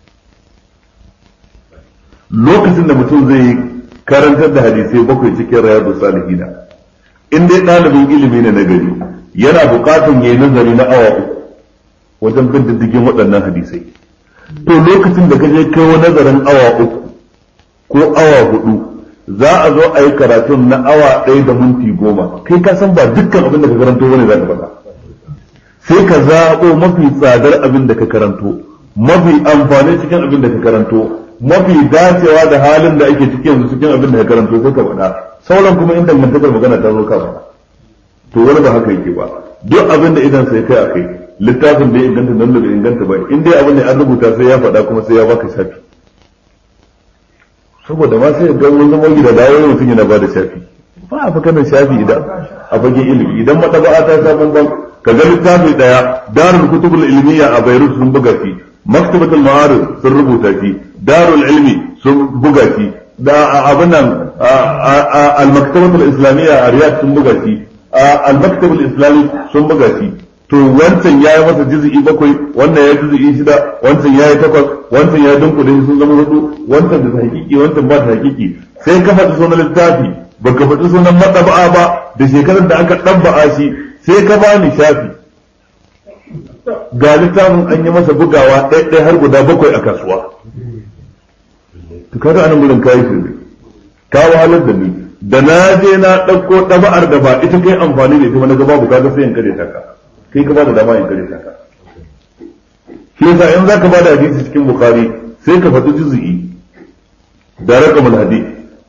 lokacin da mutum zai karantar da hadisai bakwai cikin rayadu salihina in dai ɗalibin ilimi ne na gari yana bukatan yayi nazari na awa uku wajen bin diddigin waɗannan hadisai to lokacin da ka je kai nazarin awa uku ko awa hudu za a zo a yi karatun na awa ɗaya da minti goma kai ka san ba dukkan abin da ka karanto bane za ka faɗa sai ka zaɓo mafi tsadar abin da ka karanto mafi amfani cikin abin da ka karanto mafi dacewa da halin da ake cikin yanzu cikin abin da ka karanto sai ka faɗa sauran kuma in dangantakar magana ta zo ka faɗa to wani ba haka yake ba duk abin da idan sai kai a kai littafin da ya inganta nan da bai inganta ba in dai abin da an rubuta sai ya faɗa kuma sai ya baka shafi saboda ma sai ga wani zama gida dawo mutum yana ba da shafi ba a fakanin shafi idan a fagen ilimi idan mataba'a ta sa ban ka ga littafi daya darul kutubul ilmiya a Beirut sun buga shi maktabatul ma'arif sun rubuta shi darul ilmi sun buga shi da abin nan al maktabatul islamiyya a Riyadh sun buga shi al maktabul islami sun buga shi to wancan ya yi masa jizi'i bakwai wannan ya jizi'i shida wancan ya yi takwas wancan ya dunkule sun zama hudu wancan da hakiki wancan ba ta hakiki sai ka faɗi sunan littafi baka faɗi sunan matsaba'a ba da shekarar da aka ɗabba'a shi sai ka bani shafi ga littafin an yi masa bugawa ɗaya har guda bakwai a kasuwa to kaga anan gurin kayi shirme ka wahalar da ni da na je na ɗauko ɗaba'ar da ba ita kai amfani da ita ba na ga babu kaga sai in kare ta ka kai ka bada dama in kare ta ka shi yasa in zaka bada hadisi cikin bukhari sai ka faɗi juz'i da raqamul hadith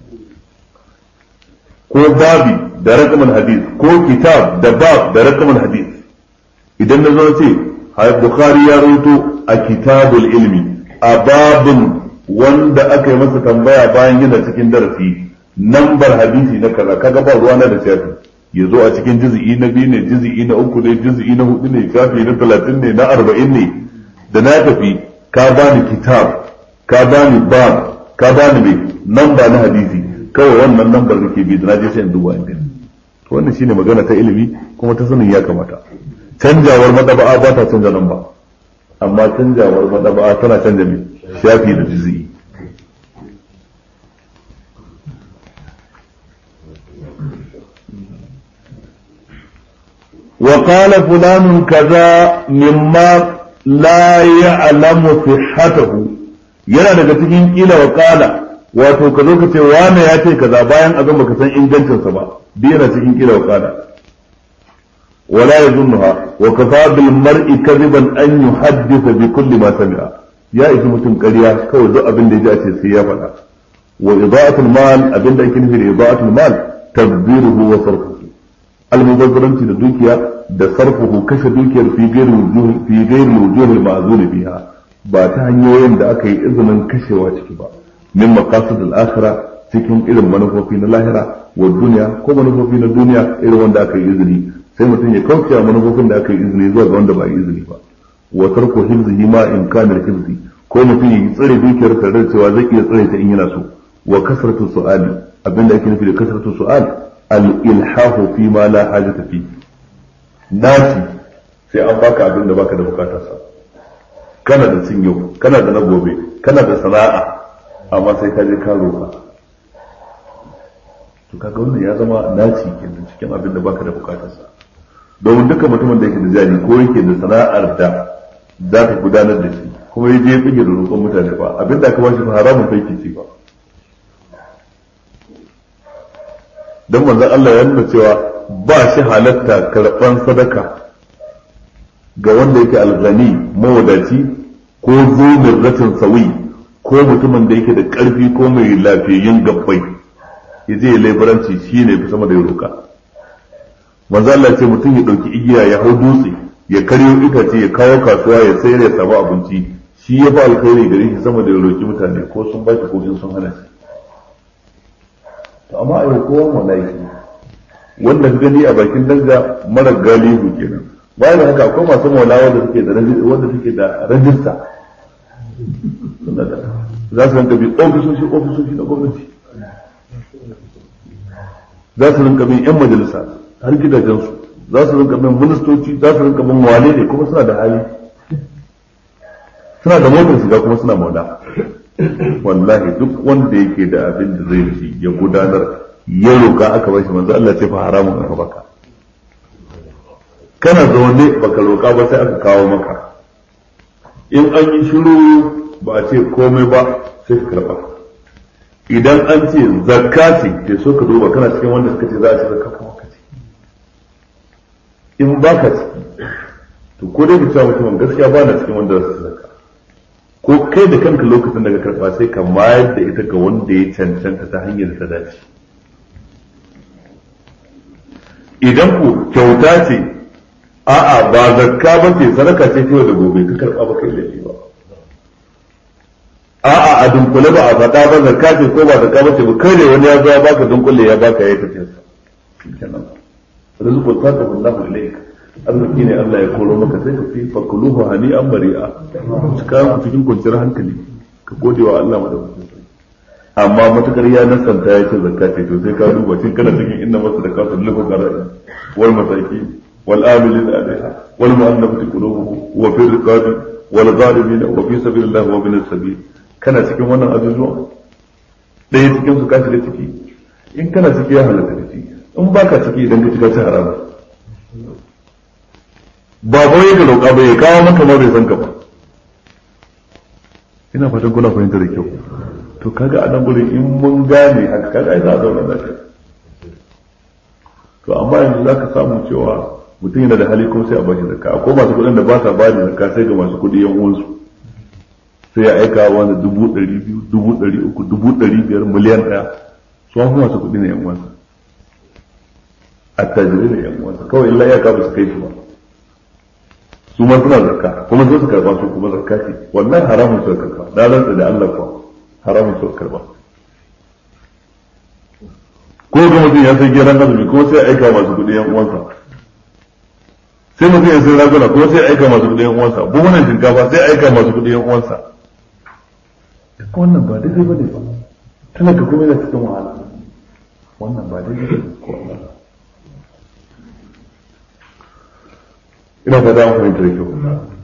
ko babi da raqamul hadith ko kitab da bab da raqamul hadith idan na zo ce bukhari ya rawaito a kitabul ilmi a babun wanda aka yi masa tambaya bayan yana cikin darasi nambar hadisi na kaza kaga ba ruwana da shafi ya zo a cikin jizi'i na biyu ne jizi'i na uku ne jizi'i na hudu ne shafi na talatin ne na arba'in ne da na tafi ka bani kitab ka bani bab ka bani mai namba na hadisi kawai wannan lambar da ke bi da na je sai in duba in gani to wannan shine magana ta ilimi kuma ta sanin ya kamata canjawar madaba'a ba ta canja namba amma canjawar madaba'a tana canja mai shafi da juz'i وقال فلان كذا مما لا يعلم صحته yana daga cikin kila wa kala wato ka zo ka ce wane ya ce kaza bayan abin baka san ingancinsa ba duk yana cikin kila wa kala wala yazunnuha wa kafa bil mar'i kadiban an yuhaddisa bi kulli ma sami'a ya isi mutum ƙarya kawai duk abin da ya ji a ce sai ya faɗa wa ida'atul mal abin da ake nufi da ida'atul mal tadbiruhu wa sarfuhu almubazzaranci da dukiya da sarfuhu kashe dukiyar fi gairi wujuhi fi gairi wujuhi ma'zuni biha ba ta hanyoyin da aka yi izinin kashewa ciki ba min maqasid al-akhirah cikin irin manufofi na lahira wa duniya ko manufofi na duniya irin wanda aka yi izini sai mutum ya kauce wa manufofin da aka yi izini zuwa ga wanda ba yi izini ba wa tarku hifzihi ma in kana hifzi ko mutum ya tsare dukiyar tare da cewa zai iya tsare ta in yana so wa kasratu su'ali abinda ake nufi da kasratu su'al al-ilhahu fi ma la hajata fi naci sai an baka abin da baka da bukatar sa kana da cin yau kana da na gobe kana da sana'a amma sai ka je ka roka to kaga wannan ya zama naci kenan cikin abin da baka da bukatar sa domin duka mutumin da yake da jari ko yake da sana'ar da za ka gudanar da shi kuma ya je ya fige da roƙon mutane ba abin da aka ba shi fa haramun kai ke ci ba don manzon Allah ya nuna cewa ba shi halatta karɓan sadaka ga wanda yake algani mawadaci ko zo ratin sawi ko mutumin da yake da ƙarfi ko mai lafiyayyun gabbai ya je laibaranci shi ne fi sama da ya roka manzo Allah ce mutum ya ɗauki igiya ya hau dutse ya karyo itace ya kawo kasuwa ya sayar ya samu abinci shi ya fi alkhairi gare shi sama da ya roki mutane ko sun ba shi ko sun hana shi to amma a yau kowa malaiki wanda ka gani a bakin danga mara galihu kenan bayan da haka akwai masu maula wanda suke da wanda suke da rajista za su rinka bi ofisoshi ofisoshi na gwamnati za su rinka bin yan majalisa har gidajensu za su rinka bin ministoci za su rinka bin wale ne kuma suna da hali suna da motar shiga kuma suna maula wallahi duk wanda yake da abin da zai ci ya gudanar ya roka aka bashi manzo Allah ce fa haramun aka baka kana zaune baka roka ba sai aka kawo maka in an yi shiru ba a ce komai ba sai ka karba idan an ce zakka ce ke so ka duba kana cikin wanda suka ce za a ci zakka kuma ka ce in baka ciki to ko dai ka cewa mutumin gaskiya ba na cikin wanda za su zakka ko kai da kanka lokacin da ka karba sai ka mayar da ita ga wanda ya cancanta ta hanyar ta dace idan ku kyauta ce a'a ba zakka ba ce sadaka ce ta da gobe ka karba ba kai laifi ba a'a a dunkule ba a faɗa ba zakka ce ko ba zakka ba ce ba kai ne wani ya zo ya baka dunkule ya baka ya tafi sa kenan rizqu sadaqa Allahu ilayka arziki ne Allah ya koro maka sai ka fi fakuluhu hani an bari'a cika ku cikin kwanciyar hankali ka gode wa Allah madaukakin sarki amma matukar ya nasanta ya ce zakka ce to sai ka duba cin kana cikin inna masa da kasu lufa qara'i wal masaki wal amilin alaiha wal mu'allafati qulubuhum wa fi riqabi wal ghalimin wa fi sabilillah wa bin sabil kana cikin wannan ajujuwa ɗaya cikin su ka shiga ciki in kana ciki ya halatta ka ci in baka ciki idan ka ci ka ci haramun ba ba ya roƙa ba ya kawo maka ma bai san ka ba ina fatan kuna fahimta da kyau to kaga a nan gurin in mun gane haka kaga ai za a zauna lafiya to amma yanzu zaka samu cewa mutum yana da hali kuma sai a bashi zakka akwai masu kuɗin da ba sa ba da zakka sai ga masu kuɗi yan uwansu sai ya aika wanda dubu ɗari biyu dubu ɗari uku dubu ɗari biyar miliyan ɗaya su an masu kuɗi ne yan uwansa attajirai ne yan uwansa kawai illa ya ka ba su kai shi ba su ma suna zakka kuma sai su karba su kuma zakka ce wallahi haramun su karba da rantsa da Allah kuwa haramun su karba ko ga mutum ya sai geran azumi ko sai aika masu kuɗi yan uwansa sai mutum ya sai raguna ko sai aika masu kuɗi yan uwansa buhunan shinkafa sai aika masu kuɗi yan uwansa duk wannan ba daidai ba ne ba talaka kuma yana cikin wahala wannan ba daidai ba ne ko Allah ina fata an fahimta da kyau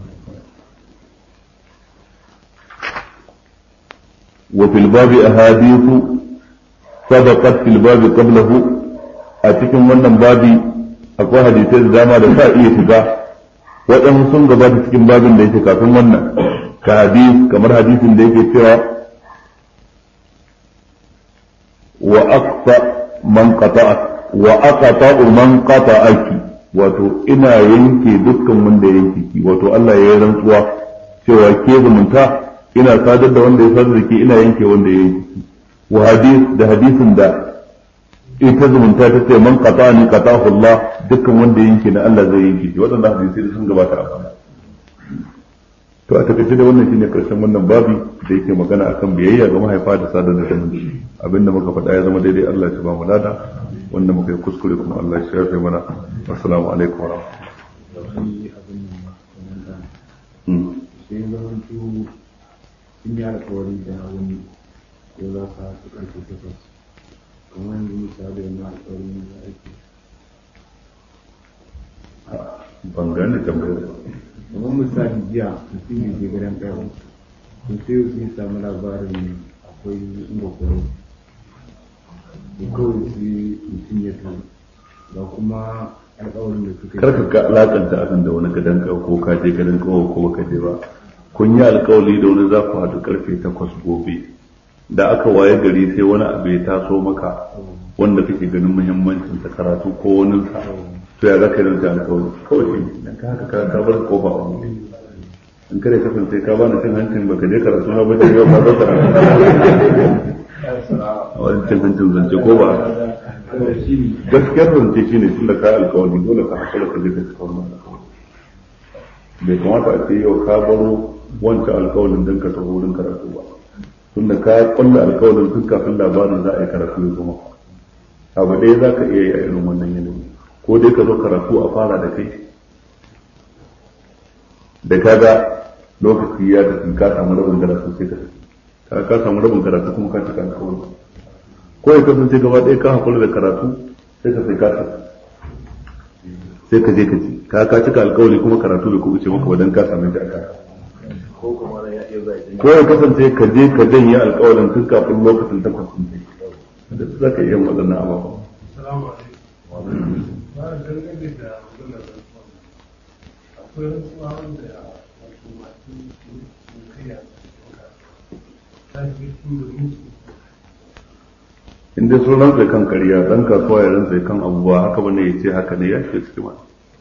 وفي الباب أحاديث سبقت في الباب قبله أتكم wannan babi akwai hadisai da dama da sa iya shiga waɗansu sun gabata cikin babin da yake kafin wannan ka hadis kamar hadisin da yake cewa wa aqsa man qata'at wa aqta'u man qata'aki wato ina yanke dukkan wanda yanke ki wato Allah ya yi rantsuwa cewa ke zumunta ina sadar da wanda ya sadar da ke ina yanke wanda ya yanke ki wa hadis da hadisin da ita zumunta ta ce man qata ni qatahu Allah dukkan wanda ya yanke na Allah zai yanke shi waɗannan hadisi sun gabata a baya to a takaice da wannan shine karshen wannan babi da yake magana akan biyayya ga mahaifa da sadar da zumunci abinda muka faɗa ya zama daidai Allah ya ba mu lada wanda muka yi kuskure kuma Allah ya shafe mana assalamu alaikum wa rahmatullahi sai zamantu sun yi alkawari da wani ko za ka su ƙarfe takwas kamar yanzu misali wani alkawari ne da ake ban gane tambayar ba kamar misali jiya mutum ya je gidan kawo to sai yau sun samu labarin akwai ngwakwaro da kawai sai mutum ya to ga kuma alkawarin da suka karka ka alakanta akan da wani gadan kawo ko ka je gadan kawo ko baka je ba kun yi alkawali da wani za ku haɗu karfe takwas gobe da aka waye gari sai wani abu ya taso maka wanda kake ganin muhimmancin sa karatu ko wani sa to ya zaka yi da alkawali kawai shi dan ka haka ka ka bar kofa a buɗe in kare kasance ka bani cin hancin baka je karatu na ba da yau ka zo karatu a wani cin hancin zance ko ba gaskiyar zance shi ne tun da ka alkawari dole ka hakura ka je ka cika wannan alkawari bai kamata a ce yau ka baro wancan alkawarin don ka taho wurin karatu ba tun da ka kulla alkawarin tun kafin labarin za a yi karatu ya zama abu ɗaya za ka iya yi a irin wannan yanayi ko dai ka zo karatu a fara da kai da ka ga lokaci ya tafi ka samu rabin karatu sai ka tafi ka samu rabin karatu kuma ka cika alkawari ko ya kasance gaba ɗaya ka hakura da karatu sai ka sai kasa sai ka je ka ci ka ka cika alkawari kuma karatu bai kuɓuce maka ba dan ka same shi a kasa ko ya kasance ka je ka janye alkawarin tun kafin lokacin takwas sun ce da za ka iya waɗannan ababen Salamu alaikum. Ba a dangane da maganar rantsuwa. Akwai rantsuwa wanda wato masu kaiya ta fi da mutu. in dai sun rantsa kan kariya dan kasuwa ya rantsa kan abubuwa haka bane ya ce haka ne ya ce cikin ma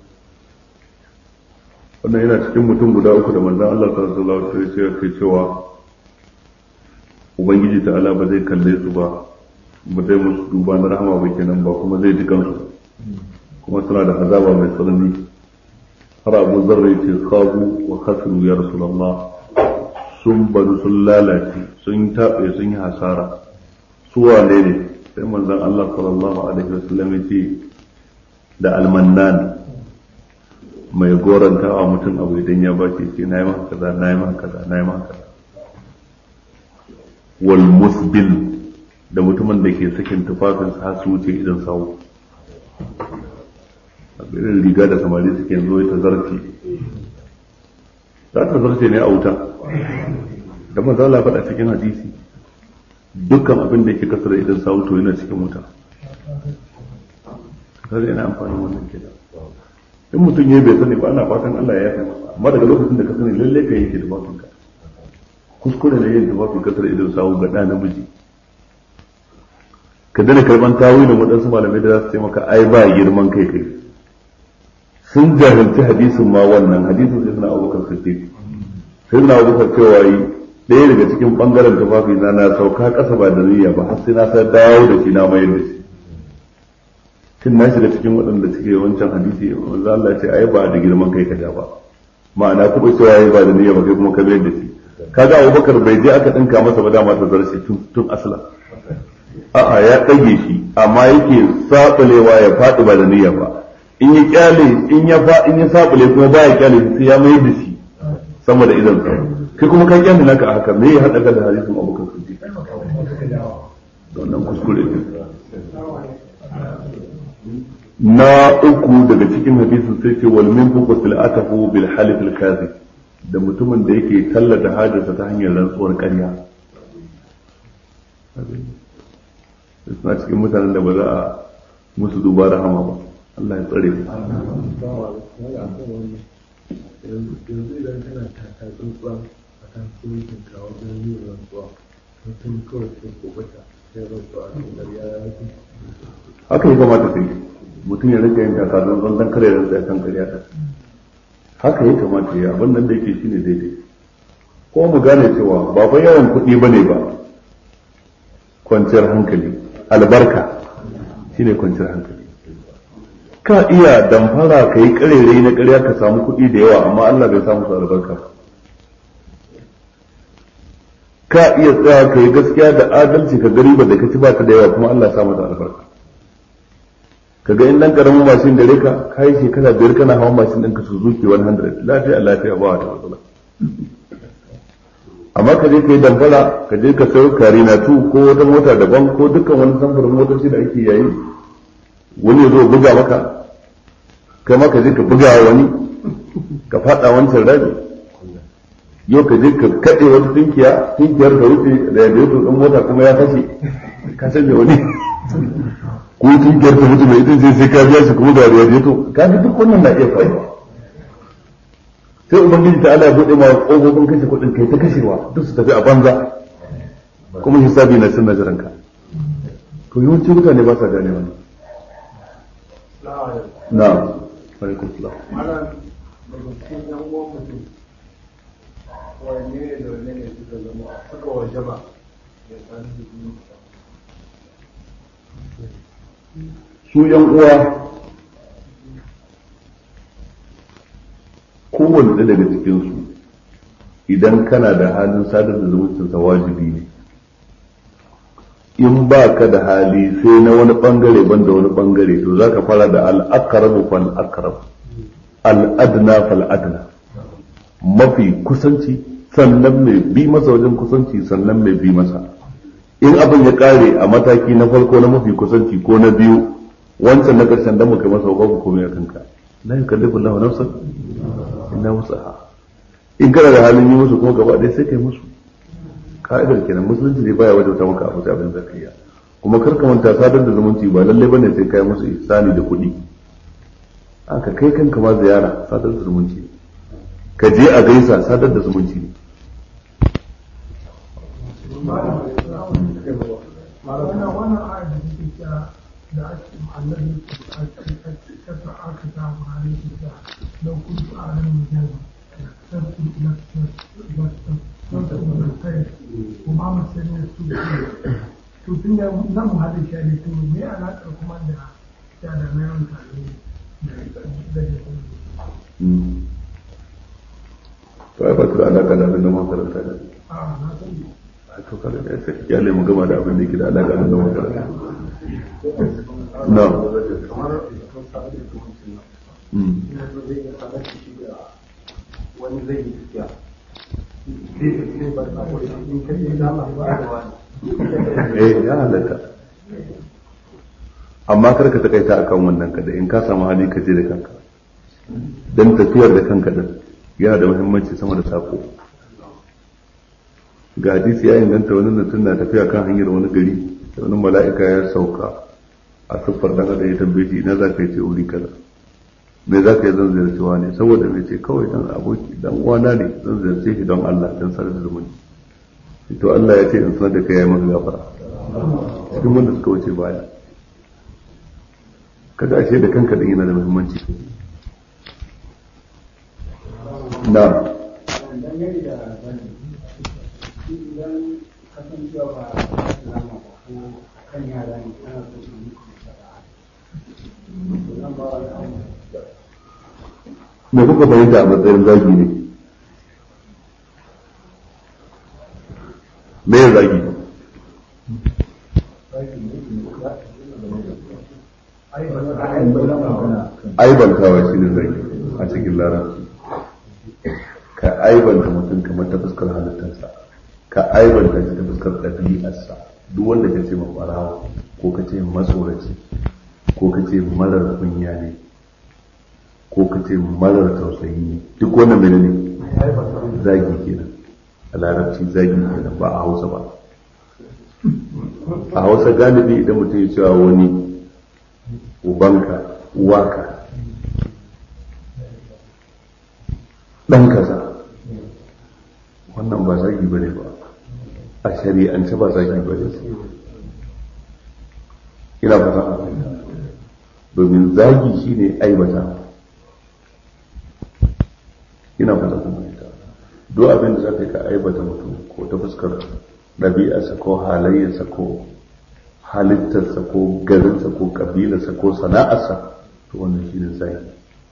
wannan yana cikin mutum guda uku da manzon Allah sallallahu alaihi wasallam ya ce cewa ubangiji ta'ala ba zai kalle su ba ba zai musu duba na rahama ba kenan ba kuma zai ji kansu kuma suna da azaba mai tsanani har abu zarra ya ce sabu wa khasiru ya rasulullah sun bari sun lalace sun taɓe sun yi hasara su wane ne sai manzon Allah sallallahu alaihi wasallam ya ce da almannan mai goranta wa mutum abu idan ya ba ce na yi maka kaza na yi maka kaza na yi maka kaza wal musbil da mutumin da ke sakin tufafinsa har su wuce idan sawu a irin riga da samari suke zo ta zarce za ta zarce ne a wuta da manzo Allah faɗa cikin hadisi dukkan abin da yake kasar idan sawu to yana cikin wuta kaga yana amfani wannan kenan in mutum ya bai sani ba ana fatan Allah ya yafe masa amma daga lokacin da ka sani lalle ka yanke tufafin ka kuskure ne yin tufafin kasar idan sawu ga ɗa namiji ka dana karban tawilin waɗansu malamai da za su ce maka ai ba girman kai kai sun jahilci hadisin ma wannan hadisin sai suna abubakar siddiq sai suna abubakar cewa yi ɗaya daga cikin ɓangaren tufafi na na sauka ƙasa ba da niyya ba har sai na sa dawo da shi na mayar da shi shin na shiga cikin waɗanda suke wancan hadisi wanda Allah ya ce ai ba da girman kai ka ja ba ma'ana kuma cewa ai ba da niyya ba kai kuma ka mayar da shi kaga abubakar bai je aka ɗinka masa ba dama ta zarce tun asala a'a ya ɗage shi amma yake saɓulewa ya faɗi ba da niyya ba in ya kyale in ya fa in ya sabule kuma baya kyale sai ya mai da shi sama da idan sa kai kuma ka kyamina naka a haka me ya hada ka da hadisin abokan siddiq wannan kuskure ne na uku daga cikin hadisin sai ce wal min fuqu silatahu bil halif al kadhib da mutumin da yake tallata hajarsa ta hanyar rantsuwar ƙarya suna cikin mutanen da ba za a musu duba da hama ba Allah ya tsare mu yanzu idan kana taka tsuntsuwa a kan sulhun ka wajen yin rantsuwa mutum kawai sai kubata sai rantsuwa a kan ƙarya ya fi haka ya kamata sai mutum ya rika yin takazan zan dan kare rantsa kan ƙarya ta haka ya kamata ya abin nan da yake shine daidai ko mu gane cewa ba fa yawan kuɗi bane ba kwanciyar hankali albarka shine kwanciyar hankali ka iya damfara ka yi karerai na ƙarya ka samu kuɗi da yawa amma Allah bai samu su albarka ba ka iya tsaya ka yi gaskiya da adalci ka gari ba da ka ci ba ta da yawa kuma Allah ya samu da albarka ka ga in dan karamin mashin gare ka ka yi shekara biyar kana hawan mashin ɗinka Suzuki 100 lafiya lafiya ba wata matsala amma ka je ka yi damfara ka je ka sayo karina tu ko wata mota daban ko dukkan wani samfurin motoci da ake yayi wani ya zo buga maka kai ma ka je ka buga wani ka fada wancan rabi yau ka je ka kaɗe wata tunkiya tunkiyar ka wuce da yadda ya ɗin mota kuma ya fashe ka sanya wani ko tunkiyar ta mutu mai ita sai sai ka biya shi kuma da yadda to ka ga duk wannan na iya faruwa sai ubangiji ta Allah ya bude ma kofofin kashe kuɗin kai ta kashewa duk su tafi a banza kuma hisabi na cin nazarin ka to yawanci mutane ba sa gane wannan na alaikum salam ana daga cikin yan uwan mutum wanne ne da wanne ne suka zama suka waje ba ya san su su yan uwa kowanne ɗaya daga cikinsu idan kana da halin sadar da zumuncinsa wajibi ne in ba ka da hali sai na wani bangare ban da wani bangare to za ka fara da al'akarabu fal akarab al'adna fal adna mafi kusanci sannan mai bi masa wajen kusanci sannan mai bi masa in abin ya kare a mataki na farko na mafi kusanci ko na biyu wancan na karshen da muka masa babu komai a kanka la yukallifu Allahu nafsan illa wusaha in kana da halin yi musu kuma gaba ɗaya sai kai musu ka'idar kenan musulunci ne baya wajauta maka abu abin zakariya kuma kar ka manta sadar da zumunci ba lalle bane sai kai musu ihsani da kuɗi aka kai kanka ma ziyara sadar da zumunci ka je a gaisa sadar da zumunci ne wannan wannan ayat da take cewa da ake annabi aka aka ta ma'ana ta don kun su a nan mutum sarki na kuma musulmi su to tun da nan mu haɗe shi ne to me alaƙar kuma da ta da na yawan tare da to ai ba ta da alaka da abin da makaranta da a na sani a to kada da sai ya mu gama da abin da yake da alaka da makaranta na kamar mutum sa da hukuncin Mm. nan yanzu zai iya sanar da shi da wani zai yi tafiya sai sai ba ta koyi in kai ya dama ba da wani eh ya halatta amma kar ka takaita akan wannan kada in ka samu hali ka je da kanka dan tafiyar da kanka din yana da muhimmanci sama da sako ga hadisi ya inganta wani mutum na tafiya kan hanyar wani gari da wani mala'ika ya sauka a siffar dan adam ya tambaye shi ina za ka yi ce wuri kaza me za ka yi zan ziyarci ne saboda me ce kawai dan aboki dan uwana ne zan ziyarce shi don Allah dan sanar da zumunci to Allah ya ce in sanar da kai ya maka gafara cikin wanda suka wuce baya kada ashe da kanka din yana da muhimmanci na dangane da zani idan kasancewa ba islama ba ko kan yara ne ana so su yi zan ba wa me kuka fahimta a matsayin zagi ne me ya zagi aibantawa shi ne zagi a cikin larabci ka aibanta mutum kamar ta fuskar halittarsa ka aibanta shi ta fuskar ɗabi'arsa duk wanda ka ce mafarawa ko ka ce matsoraci ko ka ce marar kunya ne ko ka ce marar tausayi ne duk wannan mene ne zagi kenan a larabci zagi kenan ba a hausa ba a hausa galibi idan mutum ya cewa wani ubanka uwaka ɗan kaza wannan ba zagi bane ba a shari'ance ba zagi bane ina fata domin zagi shine aibata ina fata kuma ita duk abin da zaka ka aibata mutum ko ta fuskar ɗabi'arsa ko halayyarsa ko halittarsa ko garinsa ko kabilarsa ko sana'arsa to wannan shine zagi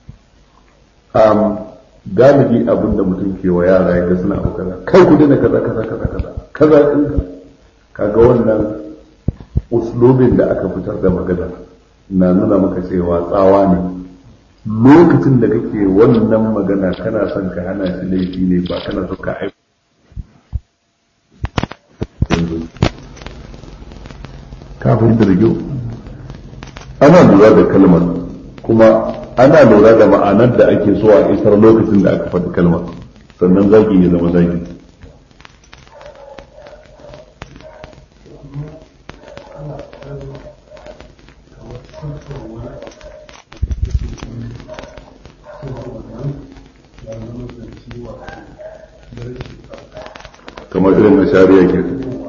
galibi abin da mutum ke wa yara ya ga suna abu kaza kai ku dina kaza kaza kaza kaza kaza din kaga wannan uslubin da aka fitar da magana na nuna maka cewa tsawa ne lokacin da kake wannan magana kana son ka hana shi laifi ne ba kana son ka aiki kafin da rigo ana lura da kalmar kuma ana lura da ma'anar da ake so a isar lokacin da aka faɗi kalmar sannan zagi ya zama zagi kamar irin na shari'a ke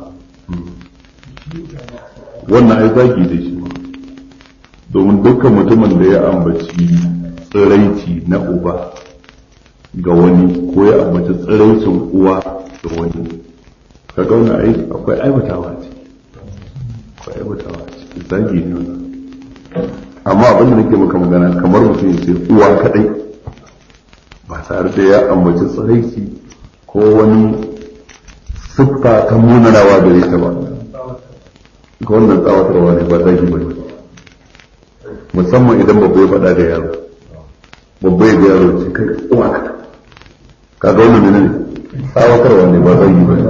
wannan ai zagi da shi domin dukkan mutumin da ya ambaci tsiraici na uba ga wani ko ya ambaci tsiraicin uwa ga wani kaga wannan ai akwai aibatawa ce akwai aibatawa ce zagi ne wannan amma abin da nake maka magana kamar mutum ya ce uwa kadai ba tare da ya ambaci tsiraici ko wani siffa ta munanawa gare ta ba ga wannan tsawatarwa ne ba zagi ba ne musamman idan babba ya faɗa da yaro babba ya ga yaro ce kai kuma ka kaga wannan ne tsawatarwa ne ba zai yi ba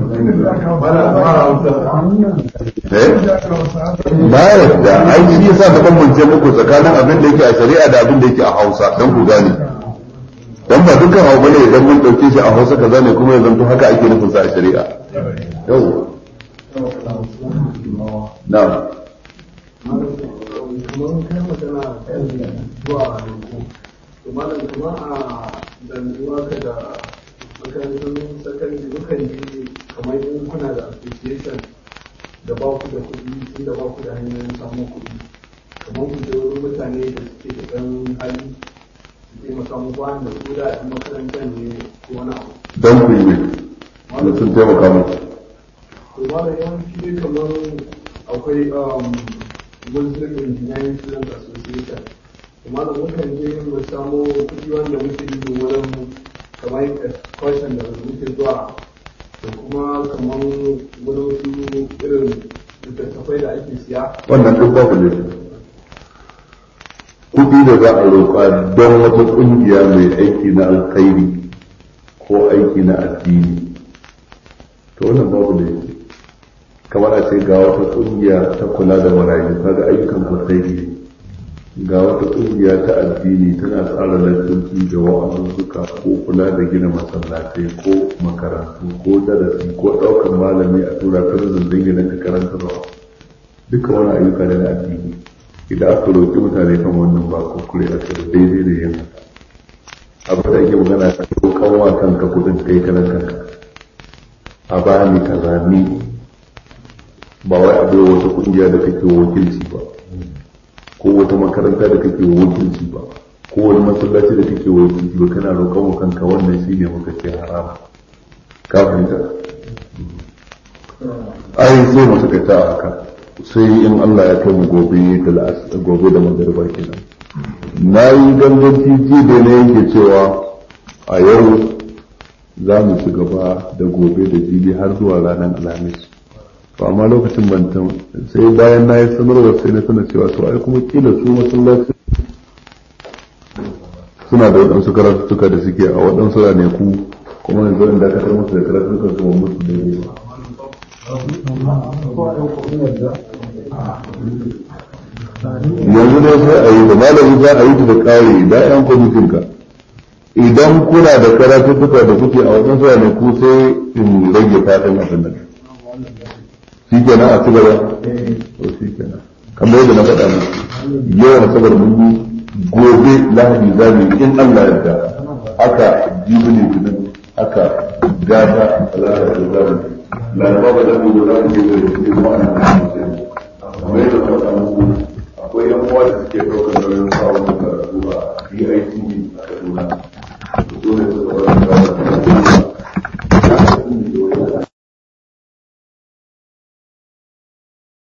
ba yadda ai shi yasa na bambance muku tsakanin abin da yake a shari'a da abin da yake a Hausa don ku gane dan ba dukkan abu bane idan mun dauke shi a Hausa kaza ne kuma ya zanto haka ake nufin sa a shari'a yau na'am kamar kai magana kan zuwa roƙo to malam kuma a danguwa ka da makarantun sakandare mukan ji kamar in kuna da application da ba ku da kuɗi tun da ba ku da hanyoyin samun kuɗi kamar ku je wurin mutane da suke da ɗan hali su taimaka muku wanda ko da ɗan makarantar ne ko wani abu don ku yi ne sun taimaka mu to malam yawanci dai kamar akwai muslim engineering student association kuma da mukan je mu samu kuɗi wanda muke yi wurin kamar excursion da muke zuwa da kuma kamar wurin su irin littattafai da ake siya wannan duk babu ne kuɗi da za a roƙa don wata ƙungiya mai aiki na alkhairi ko aiki na addini to wannan babu ne kamar a ce ga wata ƙungiya ta kula da marayu kaga ayyukan alkhairi ga wata ƙungiya ta addini tana tsara lantarki da wa'azuzzuka ko kula da gina masallatai ko makarantu ko darasi ko ɗaukar malami a tura kan zindin gidan ka karanta rawa duka wani ayyuka ne na addini idan aka roƙi mutane kan wannan ba kuskure a kai daidai da yin haka abin da ake magana ta roƙan wa kanka kudin kai kanan kanka a bani kaza ni ba wai a bai wata ƙungiya da kake wakilci ba ko wata makaranta da kake wakilci ba ko wani masallaci da kake wakilci ba kana roƙon wa kanka wannan shine muka ce haram ka fahimta ai sai mu suka ta haka sai in Allah ya kai mu gobe da la'as gobe da magariba kenan na yi ganganci ji da na yake cewa a yau za mu ci gaba da gobe da jibi har zuwa ranar alhamis to amma lokacin bantan sai bayan na yi sanarwa sai na sanar cewa to ai kuma kila su masallaci suna da waɗansu karatuttuka da suke a waɗansu ranaku kuma yanzu in dakatar musu da karatuttukan su ba musu da yi yanzu dai sai a yi da malami za a yi ta da ƙari da yan kwamitinka idan kuna da karatuttuka da kuke a waɗansu ranaku sai in rage fatan abin nan shi kenan a ci gaba to shi kenan kamar yadda na faɗa muku yawan sabar mun yi gobe lahadi za mu yi in Allah ya yarda haka jibi ne tunan haka gata alaka da zamu laraba ba da mu da zamu yi da shi kuma ana kamar yadda na faɗa muku